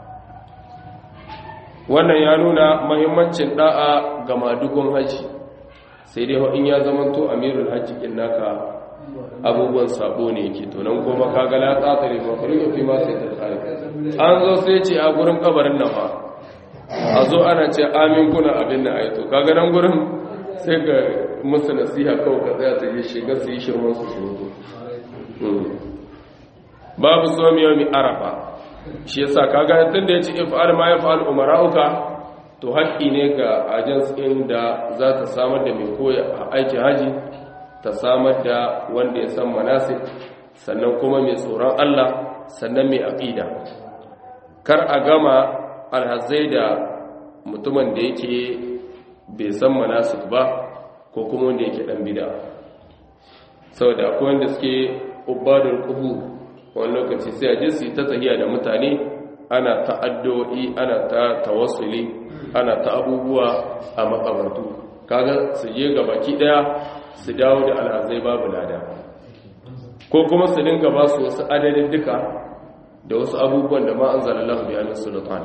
[SPEAKER 1] wannan ya nuna mahimmancin da'a ga madugun haji sai dai in ya zamanto amirul hajji kin naka abubuwan sabo ne yake to nan kuma kaga la tsatare mafarin fi ma sai ta tsare an zo sai ce a gurin kabarin nan fa a zo ana ce amin kuna abin nan ai to kaga nan gurin sai ga musu nasiha kawai ka tsaya ta yi shiga su yi shirman su shiru babu somi yawmi arafa shi yasa kaga tunda yace if'al ma yaf'al umara'uka to haƙƙi ne ga ajins ɗin da za ta samar da mai koya a aikin haji ta samar da wanda ya san manasik sannan kuma mai tsoron Allah sannan mai aƙida kar a gama alhazai da mutumin da yake bai san manasik ba ko kuma wanda yake ɗan bida saboda akwai wanda suke ubadar kubu wani lokaci sai a je su yi ta tahiya da mutane ana ta addu'o'i ana ta tawassuli ana ta abubuwa a makabartu kaga su je ga baki daya su dawo da alhazai babu lada ko kuma su dinga ba su wasu adadin duka da wasu abubuwan da ma an zalallahu bi amin sultan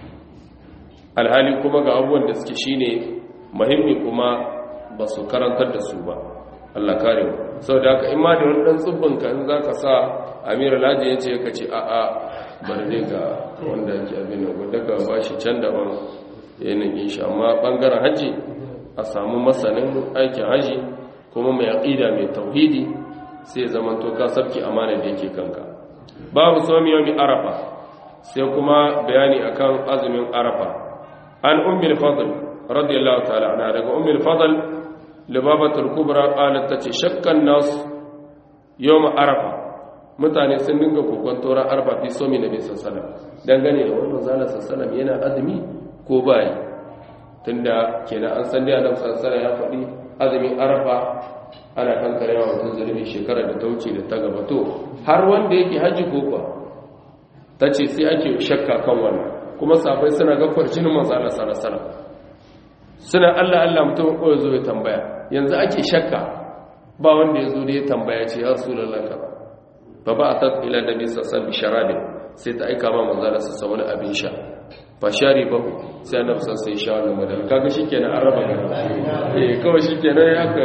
[SPEAKER 1] alhali kuma ga abubuwan da suke shine muhimmi kuma ba su karantar da su ba Allah kare mu saboda haka in ma da wani dan tsubbin ka in zaka sa Amir Alhaji ya ce ka ce a a bar dai ga wanda yake abin nan wanda ka ba shi can daban yanayin shi amma bangaren haji a samu masanin aikin haji kuma mai aqida mai tauhidi sai zaman to ka sabki amana da yake kanka babu somi yawmi arafa sai kuma bayani akan azumin arafa an ummul fadl radiyallahu ta'ala anha daga ummul fadl libabatul kubra qalat tace shakkan nas yawm arafa mutane sun dinga kokon toran arfa fi somi nabi sallallahu alaihi wasallam dangane da wannan zalla sallallahu yana azumi ko bai tunda kenan an san dai annabi sallallahu ya faɗi azumin arafa ana kankare wa mutum zulubi shekarar da ta wuce da ta gaba to har wanda yake haji ko kuwa tace sai ake shakka kan wannan kuma safai suna ga farjinin manzo Allah sallallahu alaihi wasallam suna Allah Allah mutum ko zo ya tambaya yanzu ake shakka ba wanda ya zo da ya tambaya ce ya rasulullahi ka fa ba atat ila nabi sallallahu alaihi wasallam sai ta aika ma manzo Allah sallallahu wani abin sha fa shari ba sai annabi sallallahu alaihi sha wannan madara kaga shikenan an raba gari eh kawai shikenan ya haka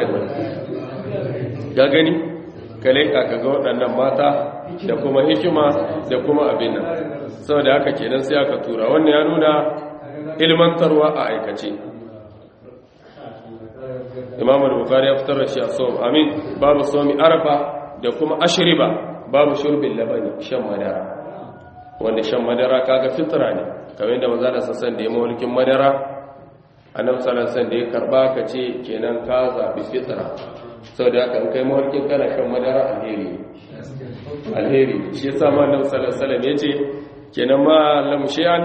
[SPEAKER 1] ga gani kale ka ga waɗannan mata da kuma hikima da kuma abin nan saboda haka kenan sai aka tura wannan ya nuna ilmantarwa a aikace imam al-bukhari ya fitar da shi a som amin babu somi arafa da kuma ashriba babu shurbin labani shan madara wanda shan madara kaga fitra ne kamar yadda manzo da sassan da ya mulkin madara annabi sallallahu alaihi wasallam da ya karba ka ce kenan ka zabi fitra saboda haka in kai mulkin kana shan madara alheri alheri shi yasa ma annabi sallallahu alaihi wasallam yace kenan ma lam shay'an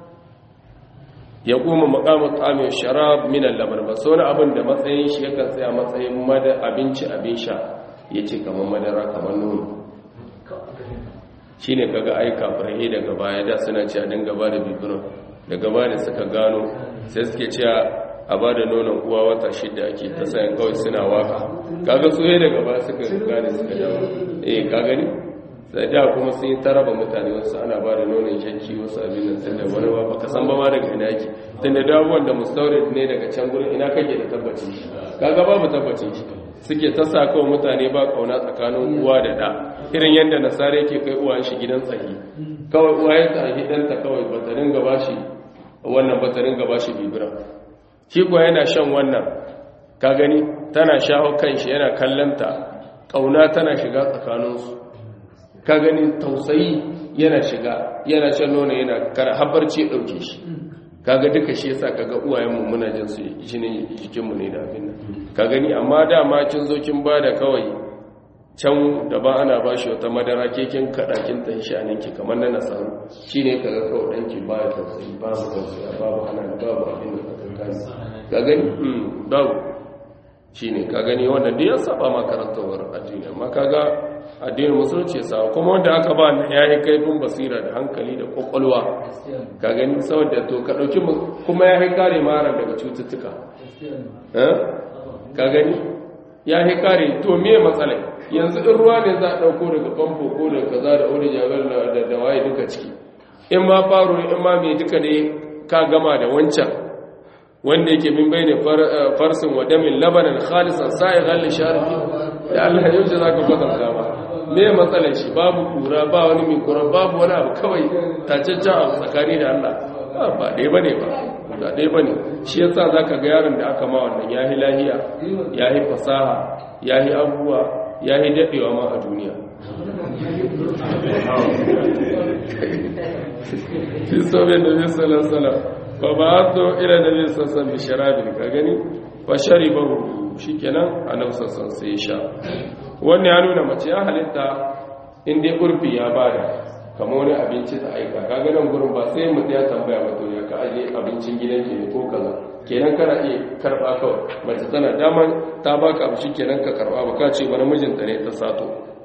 [SPEAKER 1] ya kuma makamun tsamin sharab minan labar ba sau abin da matsayin shi yakan tsaya matsayin mada abinci abin sha ya ce kamar madara kamar nono shi ne kaga aika farahe daga baya da suna ce a dinga ba da bibirin daga baya da suka gano sai suke cewa a ba da nonon uwa wata shida ake ta sayan kawai suna waka kaga su daga baya suka gane suka dawa eh ka gani sai da kuma sun yi taraba mutane wasu ana ba da nonon shanki wasu abin nan tunda wani ba baka san ba ma daga ina yake tunda dawowan da mustaurid ne daga can gurin ina kake da tabbacin shi kaga babu tabbacin shi suke ta sa kawai mutane ba kauna tsakanin uwa da da irin yadda nasara yake kai uwan shi gidan tsahi kawai uwa ya tsahi ɗanta kawai ba ta dinga ba shi wannan ba ta ringa ba shi bibiran shi kuwa yana shan wannan ka gani tana shaho kan shi yana kallanta ƙauna tana shiga tsakaninsu ka gani tausayi yana shiga yana shan nono yana kara habarci ɗauke shi kaga duka shi yasa kaga uwayenmu muna jin su jinin jikinmu ne da abin nan ka gani amma dama kin zo kin bada kawai can da ba ana ba shi wata madara keken kaɗakin ta shaninki kamar na nasaru shi ne kaga kawai ɗanki ba ya tausayi babu tausayi babu ana babu abin da kakan ka gani babu shi ne ka gani wanda duk ya saba makarantawar addini amma kaga addinin musulunci ya sa kuma wanda aka ba na yayi kaifin basira da hankali da kwakwalwa ka gani saboda to ka dauki kuma ya yi kare mara daga cututtuka ka gani ya yi kare to me matsala yanzu in ruwa ne za a dauko daga famfo ko daga kaza da ori jagar da da waye duka ciki in ma faro in ma me duka ne ka gama da wancan wanda yake min bai ne farsin wa damin labanan khalisan sa'i ghalli sharifi da Allah yau ce zaka kwatanta ba me matsalar shi babu kura ba wani mai kura babu wani abu kawai tacaccen abu tsakani da Allah ba ɗaya ba ne ba ba ɗaya ba ne shi yasa za ka ga yaron da aka ma wannan ya yi lahiya ya yi fasaha ya yi abubuwa ya yi daɗewa ma a duniya fi sobe da bi salasala ba ba a zo ira da bi sassan bisharabin ka gani ba shari ba shi kenan a nan sassan sai sha wannan ya nuna mace ya halitta inda urfi ya bada kama wani abinci ta aika kaga nan gurin ba sai mutum ya tambaya mato ya ka aje abincin gidan ke ko kaza kenan kana iya karba kawai mace tana daman ta baka abu shi kenan ka karba ba ka ce ba namijinta ne ta sato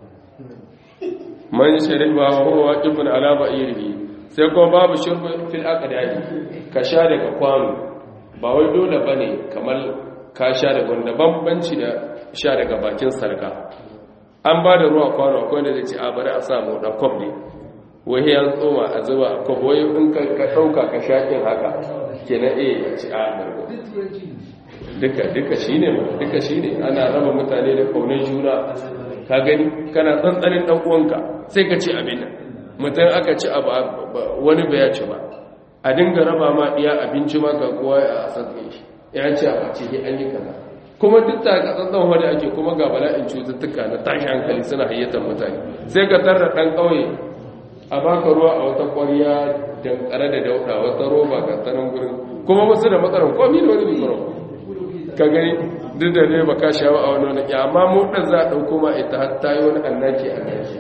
[SPEAKER 1] man sharib ba huwa ibn ala ba'irihi sai kuma babu shurbu fil aqdadi ka sha daga kwano ba wai dole bane kamar ka sha daga wanda bambanci da sha daga bakin sarka an ba da ruwa kwano akwai da zai ce a bari a samu da kwab ne wai ya tsoma a zuba a kwab wai in ka ɗauka ka shaƙin haka ke na iya ya ci a dargo duka duka shi ne duka shi ne ana raba mutane da kaunar juna ka gani kana tsantsanin ɗan uwanka sai ka ci abin nan mutum aka ci abu wani bai ya ci ba a dinga raba ma iya abinci ma ga kowa a sassan shi ya ce a ce an yi kaza kuma duk da katsantsan wani ake kuma ga bala'in cututtuka na tashi hankali suna hayyatar mutane sai ka tarra ɗan ƙauye a baka ruwa a wata ƙwariya dankare da dauɗa wata roba ga tsanan gurin kuma wasu da matsalar komi da wani mikro ka gani duk da ne ba ka shawo a wani wani amma mu ɗan za a ɗauko ma ita har ta yi wani annaki annaki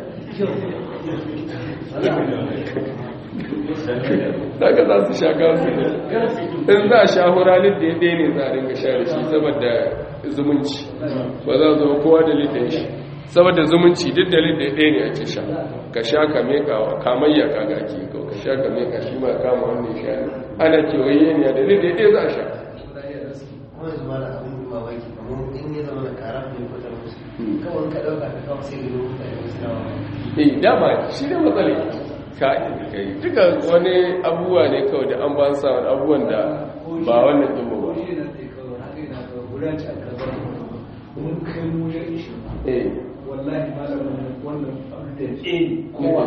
[SPEAKER 1] daga za su sha gasu in za a sha huralin da ya ɗaya ne za a ringa sha da shi saboda zumunci ba za zo kowa da lidin shi saboda zumunci duk da lidin ɗaya ne ake sha ka sha ka meka wa kamayya ka gaki ko ka sha ka meka shi ma kama wannan sha ne ana kewaye ne da lidin ɗaya za a sha eh dama shi ne matsala kai duka wani abubuwa ne kawai da an ba sa wani abubuwan da ba wannan ɗin ba
[SPEAKER 3] wallahi malamin wannan da ke kowa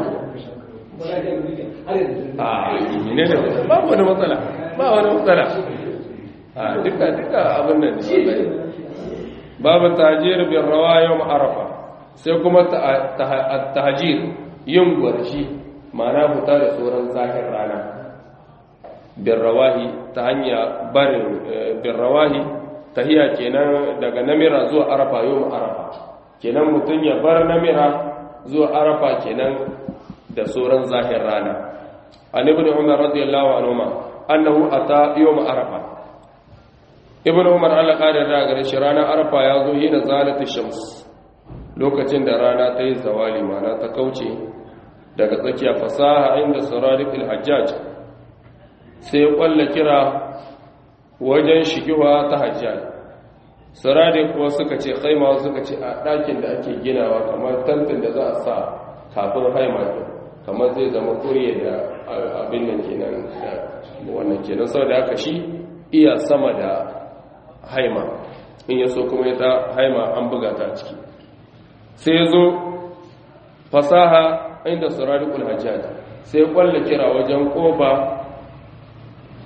[SPEAKER 1] a ne da babu wani matsala ba wani matsala a duka duka abin nan babu tajir bin rawa yau arafa sai kuma tahajir yin gwarshi ma'ana fita da tsoron zahir rana bin rawahi ta hanya barin bin rawahi tahiya kenan daga namira zuwa arafa yau arafa kenan mutum ya bar namira zuwa arafa kenan da tsoron zahir rana an ibn umar radiyallahu anhu annahu ata yawm arafa ibn umar Allah kare da gare shi ranar arafa ya zo yi da zalati shams lokacin da rana ta yi zawali mana ta kauce daga tsakiya fasaha inda saradik al-hajjaj sai ya kwalla kira wajen shigiwa ta hajjaj saradik kuwa suka ce haima suka ce a ɗakin da ake ginawa kamar tantin da za a sa kafin haima kamar zai zama kuriya da abin nan kenan da wannan kenan sau da haka shi iya sama da haima in yaso kuma ya ta haima an buga ta ciki sai zo fasaha inda suradikul hajjaj sai kwalla kira wajen koba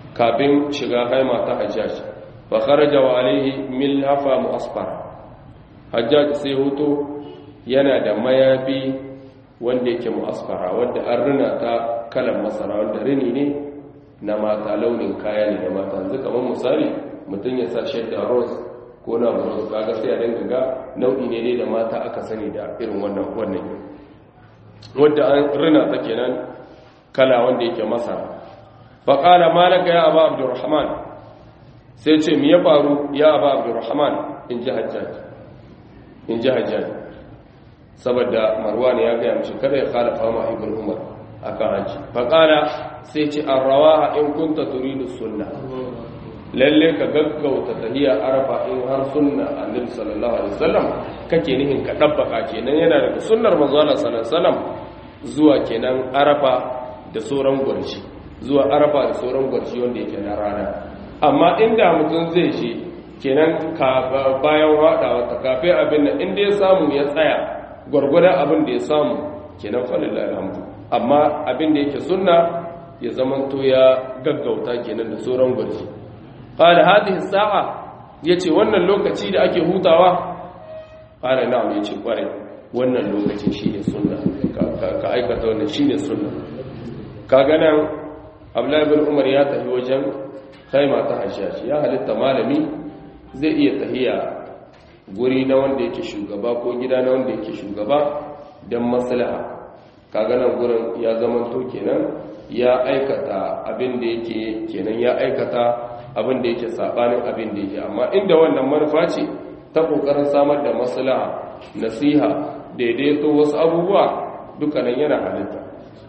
[SPEAKER 1] kafin shiga haima ta hajjaj fa kharaja wa alaihi milhafa mu'asfar hajjaj sai hoto yana da mayafi wanda yake mu'asfara wanda an rina ta kalan masara wanda rini ne na mata launin kaya ne da mata yanzu kamar misali mutum ya sa shadda rose ko na rose kaga sai a dinga ga nau'i ne ne da mata aka sani da irin wannan wannan wanda an rina ta kenan kala wanda yake masara fa qala malaka ya aba abdurrahman sai ce me ya faru ya aba abdurrahman in ji hajjaj in ji hajjaj saboda marwan ya gaya mishi kada ya khalafa ma ibn umar akan haji faƙala sai ce an rawa in kunta turidu sunna lalle ka gaggauta tahiya arafa in har sunna annabi sallallahu alaihi wasallam kake nihin ka dabbaka kenan yana daga sunnar manzo Allah sallallahu alaihi wasallam zuwa kenan arafa da sauran gurshi zuwa arafa da sauran gurshi wanda yake na rana amma inda mutum zai je kenan ka bayan hadawa ta kafe abin nan inda ya samu ya tsaya gwargwadon abin da ya samu kenan falillahi alhamdu amma abin da yake sunna ya zamanto ya gaggauta kenan da sauran gwarji qala hadhihi sa'a yace wannan lokaci da ake hutawa qala na'am yace kware wannan lokaci shine sunna ka aikata wannan shine sunna kaga nan Abdullahi bin Umar ya tafi wajen khaima ta Hajjaj ya halitta malami zai iya tahiya guri na wanda yake shugaba ko gida na wanda yake shugaba don maslaha kaga nan gurin ya zamanto kenan ya aikata abin da yake kenan ya aikata abin da yake sabanin abin da yake amma inda wannan manufa ce ta kokarin samar da maslaha nasiha daidaito wasu abubuwa dukkanin yana halitta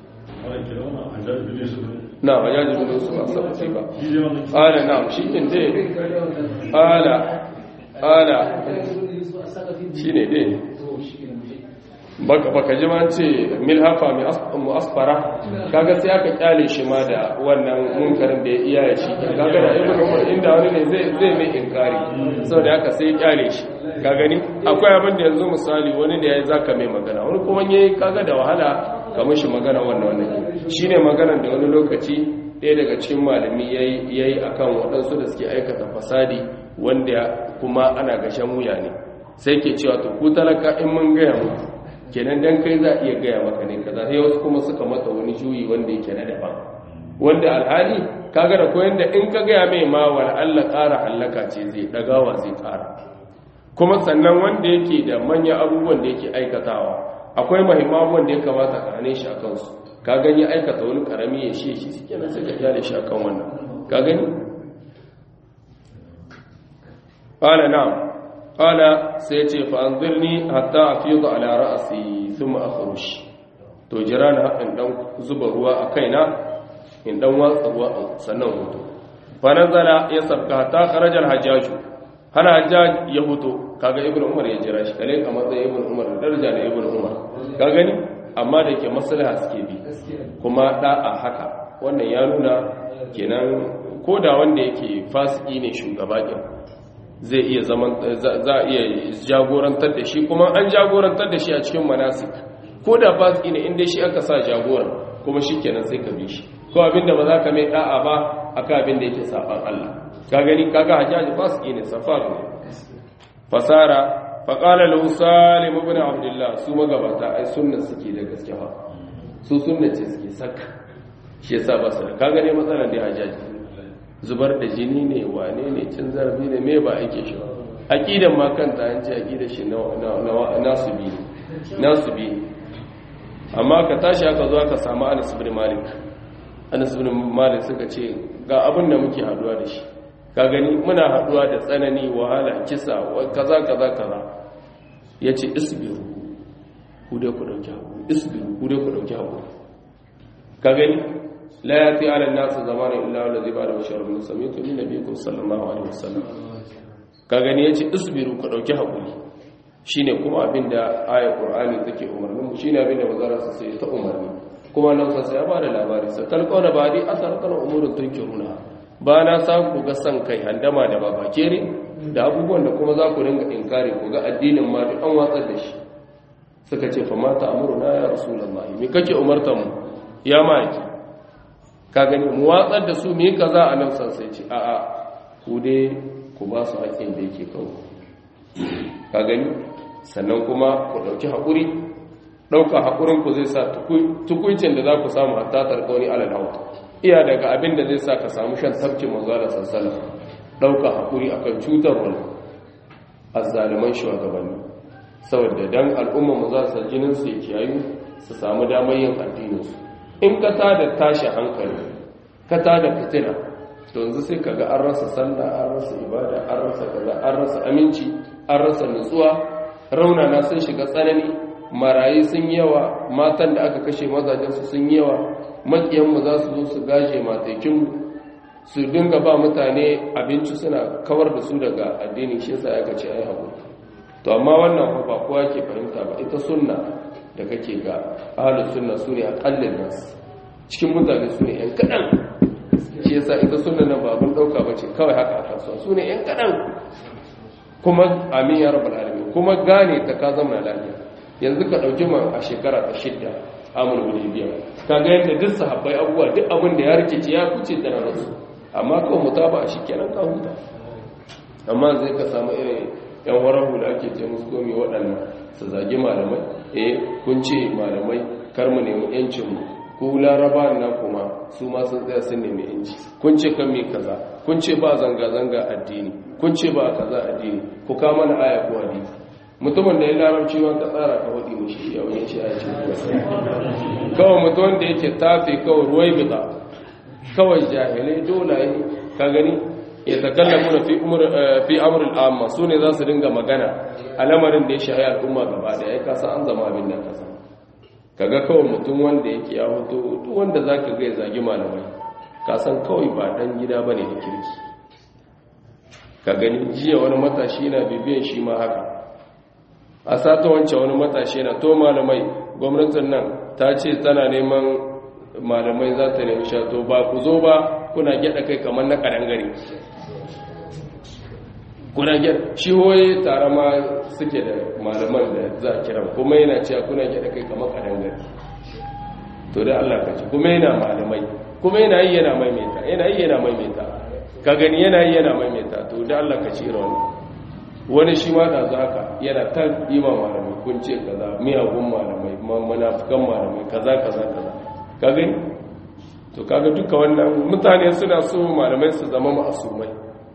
[SPEAKER 1] na hajjaji bin su ba sabbi ba ala na shi din dai ala ala shine dai baka ji ma ce milhafa mu'asfara kaga sai aka kyale shi ma da wannan munkarin da ya iya ya shi kaga da ibn umar inda wani ne zai zai mai inkari saboda haka sai ya kyale shi ka gani akwai abin da yanzu misali wani da yayi zaka mai magana wani kuma yayi kaga da wahala ka mishi magana wannan wannan shine maganar da wani lokaci ɗaya daga cikin malami yayi yayi akan waɗansu da suke aikata fasadi wanda kuma ana gashen wuya ne sai ke cewa to ku talaka in mun gaya muku kenan dan kai za iya gaya maka ne kaza sai wasu kuma suka mata wani juyi wanda yake na daban wanda alhali kaga da koyan da in ka gaya mai ma wal Allah ƙara hallaka ce zai dagawa zai ƙara kuma sannan wanda yake da manyan abubuwan da yake aikatawa akwai muhimman abubuwan da ya kamata ka hane shi akan su ka gani aikata wani karami ya shi shi suke nan sai ka kyale shi akan wannan ka gani qala na'am qala sai ya ce fa anzirni hatta afidu ala ra'si thumma akhruj to jira na in dan zuba ruwa a kaina in dan watsa ruwa sannan hutu fa nazala ya sabka ta kharaja al-hajjaj hana hajjaj ya hutu kaga ibnu umar ya jira shi kale a matsayin ibnu umar da daraja da ibnu umar ka gani amma da yake maslaha suke bi kuma da'a haka wannan ya nuna kenan koda wanda yake fasiki ne shugaba din zai iya zaman za a iya jagorantar da shi kuma an jagorantar da shi a cikin manasik ko da fasiki ne inda shi aka sa jagoran kuma shi kenan sai ka bi shi ko abinda ba za ka mai da'a ba akan abin da yake saban Allah ka gani kaga hajjaji fasiki ne safar ne fasara faqala lahu salim ibn abdullah su magabata ai sunna suke da gaske ba su sunna ce suke saka shi yasa ba su ka gane matsalar da hajjaji zubar da jini ne wane ne cin zarafi ne me ba ake shi ba aqidan ma kanta an ce aqidar shi na nasu bi nasu bi amma ka tashi aka zo aka samu Anas ibn Malik Anas ibn Malik suka ce ga abin da muke haduwa da shi ka gani muna haduwa da tsanani wahala kisa kaza kaza kaza yace isbiru ku dai ku dauki hakuri isbiru ku dai ku dauki hakuri ka gani la yati ala an-nas zamana illa allazi ba'da bashar min samitu min nabiyyikum sallallahu alaihi wasallam ka gani yace isbiru ku dauki hakuri shine kuma abinda ayat qur'ani take umarnin mu shine abinda bazara sa sai ta umarni kuma nan sa sai ya bada labari sa talqauna badi asarqana umurun tunkiruna ba na sa ku ga san kai handama da babakere da abubuwan da kuma za ku ringa inkari ku ga addinin ma duk an watsar da shi suka ce fa mata amuruna ya rasulullahi me kake umarta mu ya maki ka gani mu watsar da su mu yi kaza a nan sai ce a'a ku dai ku ba su haƙƙin da yake kawo ka gani sannan kuma ku ɗauki haƙuri ɗauka haƙurin ku zai sa tukuncin da za ku samu hatta tarkauni alal hawa iya daga abin da zai sa ka samu shan tafkin manzo da sassala ɗauka haƙuri akan cutar wani azzaliman shugabanni saboda dan al'umma mu za su jinin su kiyayu su samu damar yin addinin su in ka tada tashi hankali ka tada fitina to yanzu sai kaga an rasa sallah an rasa ibada an rasa kaza an rasa aminci an rasa nutsuwa raunana sun shiga tsanani marayi sun yawa matan da aka kashe mazajen su sun yawa makiyan mu za su zo su gaje matakin mu su dinga ba mutane abinci suna kawar da su daga addini shi yasa aka ce ai haƙuri to amma wannan ba kowa ke fahimta ba ita sunna da kake ga ahlus sunna sune aqallin nas cikin mutane sune yan kadan shi yasa ita sunna nan ba mun dauka bace kawai haka aka so sune yan kadan kuma amin ya rabbal alamin kuma gane ta ka zama lafiya yanzu ka dauki mu a shekara ta shidda amul hudaybiya kaga yadda duk sahabbai abubuwa duk abin da ya rikice ya kuce da rasu amma kawai mutaba shikenan ka huta amma zai ka samu irin yan warahu da ake ce musu komi waɗannan su zagi malamai eh kun ce malamai kar mu nemi yancin mu ko laraba na kuma su ma sun tsaya sun nemi yanci kun ce kan me kaza kun ce ba zanga zanga addini kun ce ba kaza addini ku ka mana aya ko hadisi mutumin da ya larabci ma ka tsara ka wadi mushi ya wani shi aya ce kawai mutumin da yake tafi kawai ruwai bida kawai jahilai dole ka gani ya takallamu fi umar fi amr al-amma sune za su dinga magana a lamarin da ya shahi al'umma gaba da ya kasa an zama abin da kasa kaga kawai mutum wanda yake ya hoto duk wanda zaka ga ya zagi malamai ka san kawai ba dan gida bane da kirki ka gani jiya wani matashi na bibiyan shi ma haka a sata wancan wani matashi na to malamai gwamnatin nan ta ce tana neman malamai za ta nemi shato ba ku zo ba kuna gyada kai kamar na karangare kuna gyada shi hoye tare ma suke da malaman da za a kira kuma yana cewa kuna gyada kai kamar karangare to da Allah ka ci kuma yana malamai kuma yana yi yana maimaita yana yi yana maimaita ka gani yana yi yana maimaita to da Allah ka ci irin wani shi ma da haka yana ta yi ma malamai kun ce kaza miyagun malamai munafukan malamai kaza kaza kaza ka gani to kaga duka wannan mutane suna so malamai su zama ma'asumai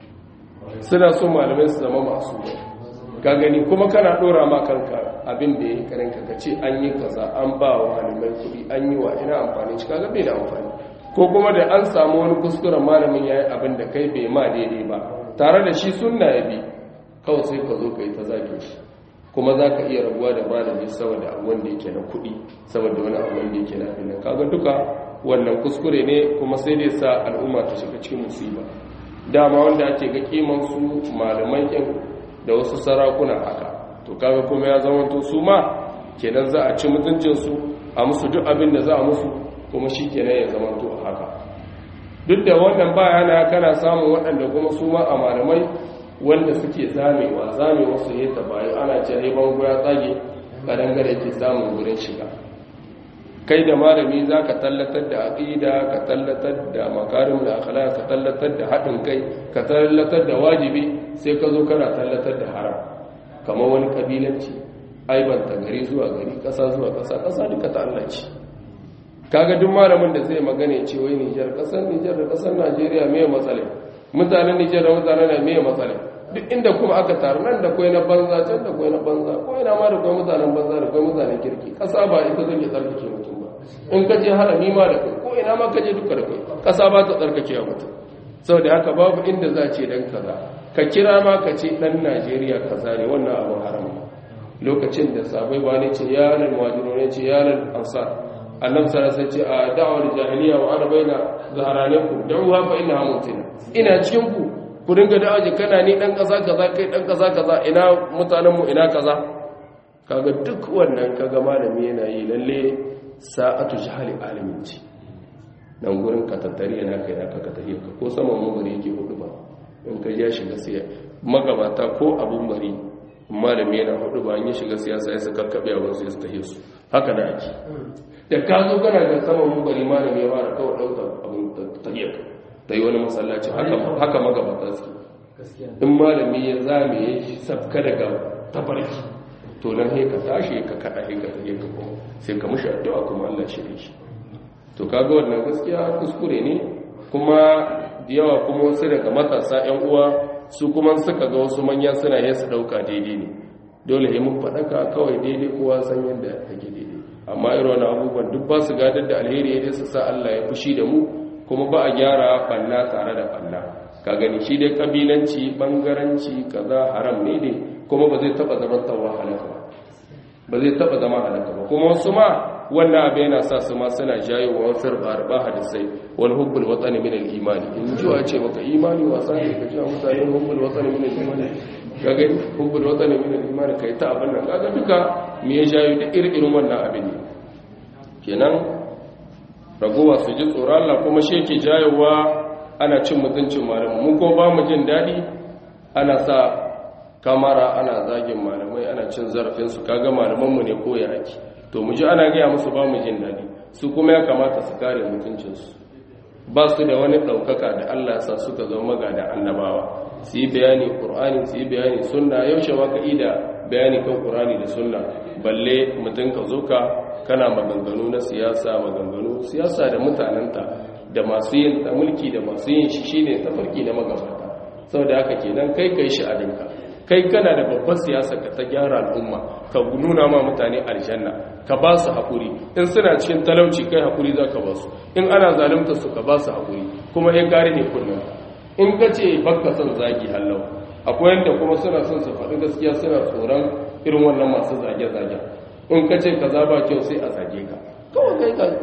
[SPEAKER 1] suna so malamai su zama ma'asumai ka gani kuma kana dora ma kanka abin da yayi karin ka ce an yi kaza an ba wa malamai kuɗi an yi wa ina amfani shi kaga bai da amfani ko kuma da an samu wani kuskuren malamin yayi abin da kai bai ma daidai ba tare da shi sunna ya bi kawai sai ka zo ka yi ta zage shi kuma za ka iya rabuwa da malami saboda abu wanda yake na kuɗi saboda wani abu wanda yake na abin kaga duka wannan kuskure ne kuma sai dai sa al'umma ta shiga cikin musiba dama wanda ake ga kiman su malaman kin da wasu sarakuna haka to kaga kuma ya zama to su ma kenan za a ci mutuncin su a musu duk abin da za a musu kuma shi kenan ya zama to haka duk da wannan baya na kana samun waɗanda kuma su ma a malamai wanda suke zamewa zamewa su yi bayan ana ce ne bango ya tsage kadangare ke samun wurin shiga kai da malami za ka tallatar da aƙida ka tallatar da makarim da akhlaq ka tallatar da haɗin kai ka tallatar da wajibi sai ka zo kana tallatar da haram kamar wani kabilanci aibanta gari zuwa gari ƙasa zuwa ƙasa ƙasa duka ta Allah ce kaga duk malamin da zai magana ce wai Nijar ƙasar Nijar da ƙasar Najeriya me matsala mutanen Nijar da mutanen na me matsala duk inda kuma aka taru nan da kwai na banza can da kwai na banza ko ina ma da kwai mutanen banza da kwai mutanen kirki ƙasa ba ita zai tsarkake mutum ba in ka je harami ma da kai ko ina ma ka je duka da kai ƙasa ba ta tsarkake wa mutum saboda haka babu inda za ce dan kaza ka kira ma ka ce dan Najeriya kaza ne wannan abin harama lokacin da sabai ba ne ce ya lal muhajiru ne ce ya lal ansar annabi sallallahu alaihi ce a da'awar jahiliya wa ana baina zaharanikum da'uha fa innaha mutina ina cikin ku ku dinga da'aji kana ni dan kaza kaza kai dan kaza kaza ina mutanen mu ina kaza kaga duk wannan kaga malami yana yi lalle sa'atu jahali alimin ce dan gurin ka tattari yana kai naka ka tafi ka ko saman mabari yake hudu ba in ka ya shiga siya magabata ko abun bari malami yana hudu ba an yi shiga siyasa ya su kakkaɓe a wasu ya su tafi su haka da ake da ka zo kana da saman mubari malami ya fara kawai ɗauka abin tahiyar ta yi wani masallaci haka magabata su in malami ya zame ya safka daga tafarki to nan sai ka tashi ka kada sai ka tafi ka kuma sai ka mushi addu'a kuma Allah shi shi to kaga wannan gaskiya kuskure ne kuma da yawa kuma wasu daga matasa ƴan uwa su kuma suka ga wasu manya suna yin su dauka daidai ne dole sai mun faɗaka kawai daidai kowa san yadda take daidai amma irin wannan abubuwan duk ba su gadar da alheri ya su sa Allah ya fushi da mu kuma ba a gyara banna tare da banna ka gani shi dai kabilanci bangaranci kaza haram ne ne kuma ba zai taba zama tawa halaka ba ba zai taba zama halaka ba kuma wasu ma wannan abu yana sa su ma suna jayo wa wasu ba hadisai wal hubbul watani min al imani in ji wa ce maka imani wasa ne ka ji mutane hubbul watani min al imani ka gani hubbul watani min al imani kai ta abin nan kaga duka me ya jayo da irin wannan abin ne kenan ragowa su ji tsoron Allah kuma shi yake jayowa ana cin mutuncin malamu mu ko ba mu jin daɗi ana sa kamara ana zagin malamai ana cin zarafinsu kaga malamanmu ne ko ya ake to mu ji ana gaya musu ba mu jin daɗi su kuma ya kamata su kare mutuncinsu ba su da wani ɗaukaka da Allah sa suka zama ga da annabawa su yi bayani ƙur'ani su yi bayani sunna yaushe ma ka da bayani kan ƙur'ani da sunna balle mutum ka zo ka kana maganganu na siyasa maganganu siyasa da mutanenta da masu yin ta mulki da masu yin shi shine tafarki na magabata saboda haka kenan kai kai shi abinka kai kana da babbar siyasa ka ta gyara al'umma ka nuna ma mutane aljanna ka ba su haƙuri in suna cikin talauci kai haƙuri za ka ba su in ana zalunta su ka ba su haƙuri kuma ya gari ne kullum in ka ce bakka son zagi hallau akwai yadda kuma suna son su faɗi gaskiya suna tsoron irin wannan masu zage-zage in ka ce ka ba kyau sai a zage ka kawai kai ka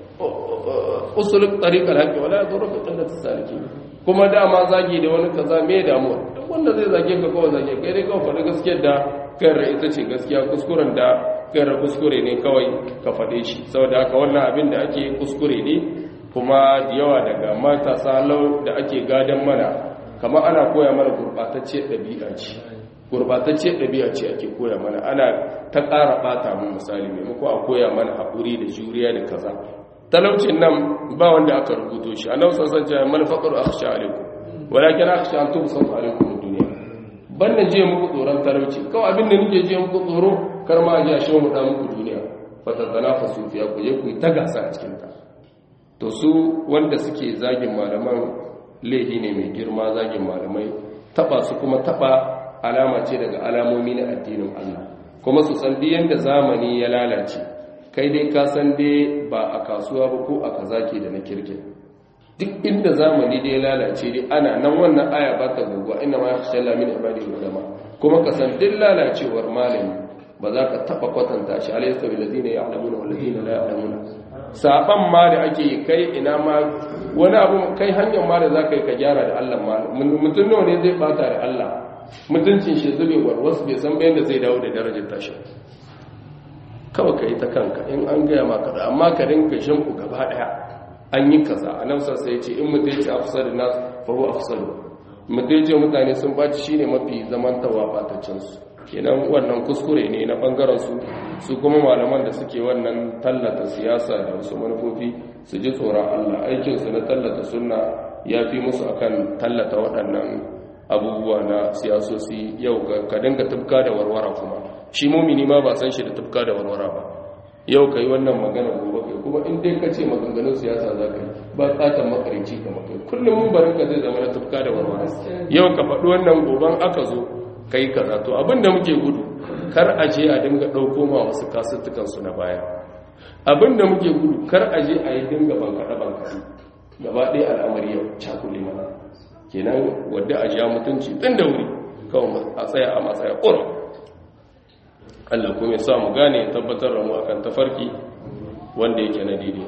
[SPEAKER 1] usulun tsarikar haƙƙi wala ya zo raka tsallata saliki kuma dama zagi da wani kaza me damuwa duk wanda zai zage ka kawai zage kai dai kawai faɗi gaskiyar da kayar ita ce gaskiya kuskuren da kayar kuskure ne kawai ka faɗe shi saboda haka wannan abin da ake kuskure ne kuma da yawa daga matasa lau da ake gadon mana kamar ana koya mana gurɓatacciyar ɗabi'a ce gurɓatacciyar ɗabi'a ce ake koya mana ana ta ƙara ɓata mu misali maimako a koya mana haƙuri da juriya da kaza talaucin nan ba wanda aka rubuto shi annabi sallallahu alaihi wasallam malfaqaru akhsha alaikum walakin akhsha an tubsat alaikum ad-dunya banda je muku tsoron talauci kawai abin da nake je muku tsoro kar ma ji a shi mu da muku duniya fatantanafasu fiya ku je ku ta gasa a cikin ta to su wanda suke zagin malaman laihi ne mai girma zagin malamai taba su kuma taba alama ce daga alamomi na addinin Allah kuma su san yanda zamani ya lalace kai dai ka san dai ba a kasuwa ba ko a kaza ke da na kirkin duk inda zamani dai ya lalace dai ana nan wannan aya ba ta guguwa ina ma yakhsha Allah min ibadihi ulama kuma ka san duk lalacewar malami ba za ka taba kwatanta shi alayhi sabil ladina ya'lamuna wal ladina la ya'lamuna saban ma da ake kai ina ma wani abu kai hanyar ma da za ka yi ka gyara da Allah ma mutum nawa ne zai bata da Allah mutuncin shi zube warwas bai san bayan da zai dawo da darajar tashi kawai ka yi ta kanka in an gaya maka da amma ka rinka shinku gaba daya an yi kaza a nan sai ce in mutum ce afsar da nasu faru afsar mutum ce mutane sun baci shine mafi zamantawa batacinsu kenan wannan kuskure ne na bangaren su su kuma malaman da suke wannan tallata siyasa da wasu manufofi su ji tsoron Allah aikinsu na tallata sunna ya fi musu akan tallata waɗannan abubuwa na siyasosi yau ka dinga tufka da warwara kuma shi mumini ma ba san shi da tufka da warwara ba yau ka yi wannan magana gobe kai kuma in dai ka ce maganganun siyasa za ka yi ba tsatan makarici ka makai kullum mun barin ka zai zama na tufka da warwara yau ka faɗi wannan goben aka zo ka yi kaza to abin da muke gudu kar a je a dinga ɗauko ma wasu kasuttukansu na baya abin da muke gudu kar a je a yi dinga bankaɗe bankaɗe gaba ɗaya al'amari yau cakule mana kenan wadda a ja mutunci ɗin da wuri kawai a tsaya a matsaya ƙoron Allah kuma ya sa mu gane tabbatar da mu akan tafarki wanda yake na daidai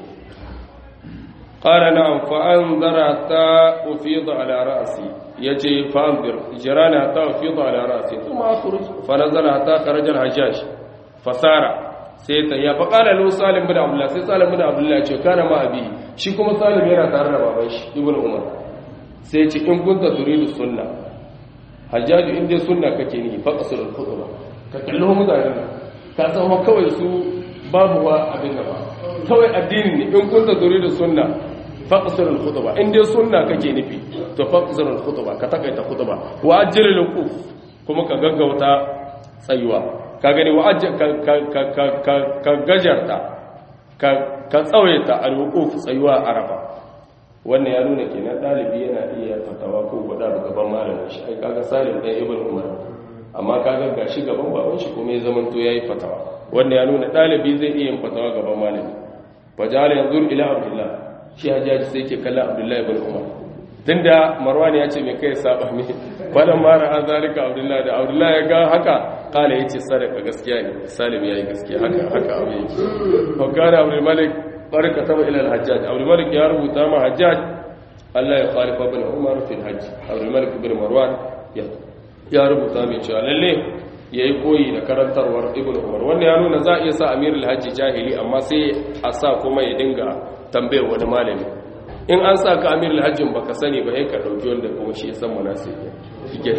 [SPEAKER 1] qala na'am fa anzara ta ufida ala ra'si yace fa anzir jirana ta ufida ala ra'si kuma akhruj fa nazala ta kharaja al-hajjaj fasara sai ta ya fa qala lahu salim bin abdullah sai salim bin abdullah ya ce kana ma abi shi kuma salim yana tare da baban shi ibnu umar sai ce in kunta turidu sunna hajjaju in dai sunna kake ni fa qasul al-khutbah ka kallo mutanen ka san kawai su babu wa abin da ba kawai addini ne in kunta da sunna faqsir al-khutba in dai sunna kake nufi to faqsir al-khutba ka takaita khutba wa ajjal al-quf kuma ka gaggauta tsayuwa ka gani wa ajjal ka ka ka ka ka gajarta ka ka tsawaita al-wuquf tsayuwa arafa wannan ya nuna kenan dalibi yana iya fatawa ko gwada da gaban malamin shi ai kaga salim dan ibn umar amma kaga gashi gaban baban shi kuma ya zamanto yayi fatawa wannan ya nuna dalibi zai iya yin fatawa gaban malami fajala yanzu ila abdullah shi hajjaji sai ke kallon abdullahi ibn umar tunda marwan ya ce me kai saba me falan mara an zalika abdullahi da abdullahi ya ga haka kala yace sadaka gaskiya ne salim yayi gaskiya haka haka abu yake fa kana abdul malik barka taba ila al-hajjaj abdul malik ya rubuta ma hajjaj Allah ya khalifa ibn umar fi al-hajj abdul malik ibn marwan ya rubuta mai cewa lalle yayi koyi da karantarwar ibn umar wannan ya nuna za a iya sa amirul hajji jahili amma sai a sa kuma ya dinga tambayar wani malami in an sa ka amirul hajjin baka sani ba sai ka dauki wanda kuma shi ya san munasibi shike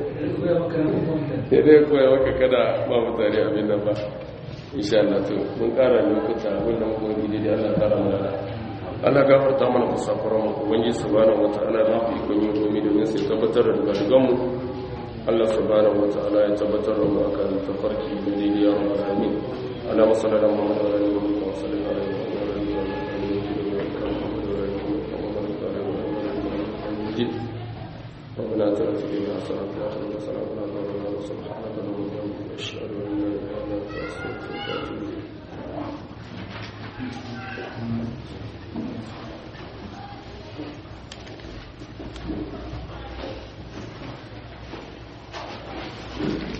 [SPEAKER 1] sai dai koya maka kada ba mutane abin nan ba insha Allah to mun kara lokuta abin da muka yi da Allah kara mana Allah gafarta mana kusakuran mu ubangiji subhanahu wataala da mu ikon yin komai domin sai tabbatar da daga mu Allah subhanahu wataala ya tabbatar da mu akan tafarki da daidai ya rabbal alamin ala sallallahu alaihi wa sallam ربنا اتنا في الدنيا حسنه وفي الاخره حسنه وقنا عذاب النار سبحانك اللهم وبحمدك اشهد ان لا اله الا انت استغفرك واتوب اليك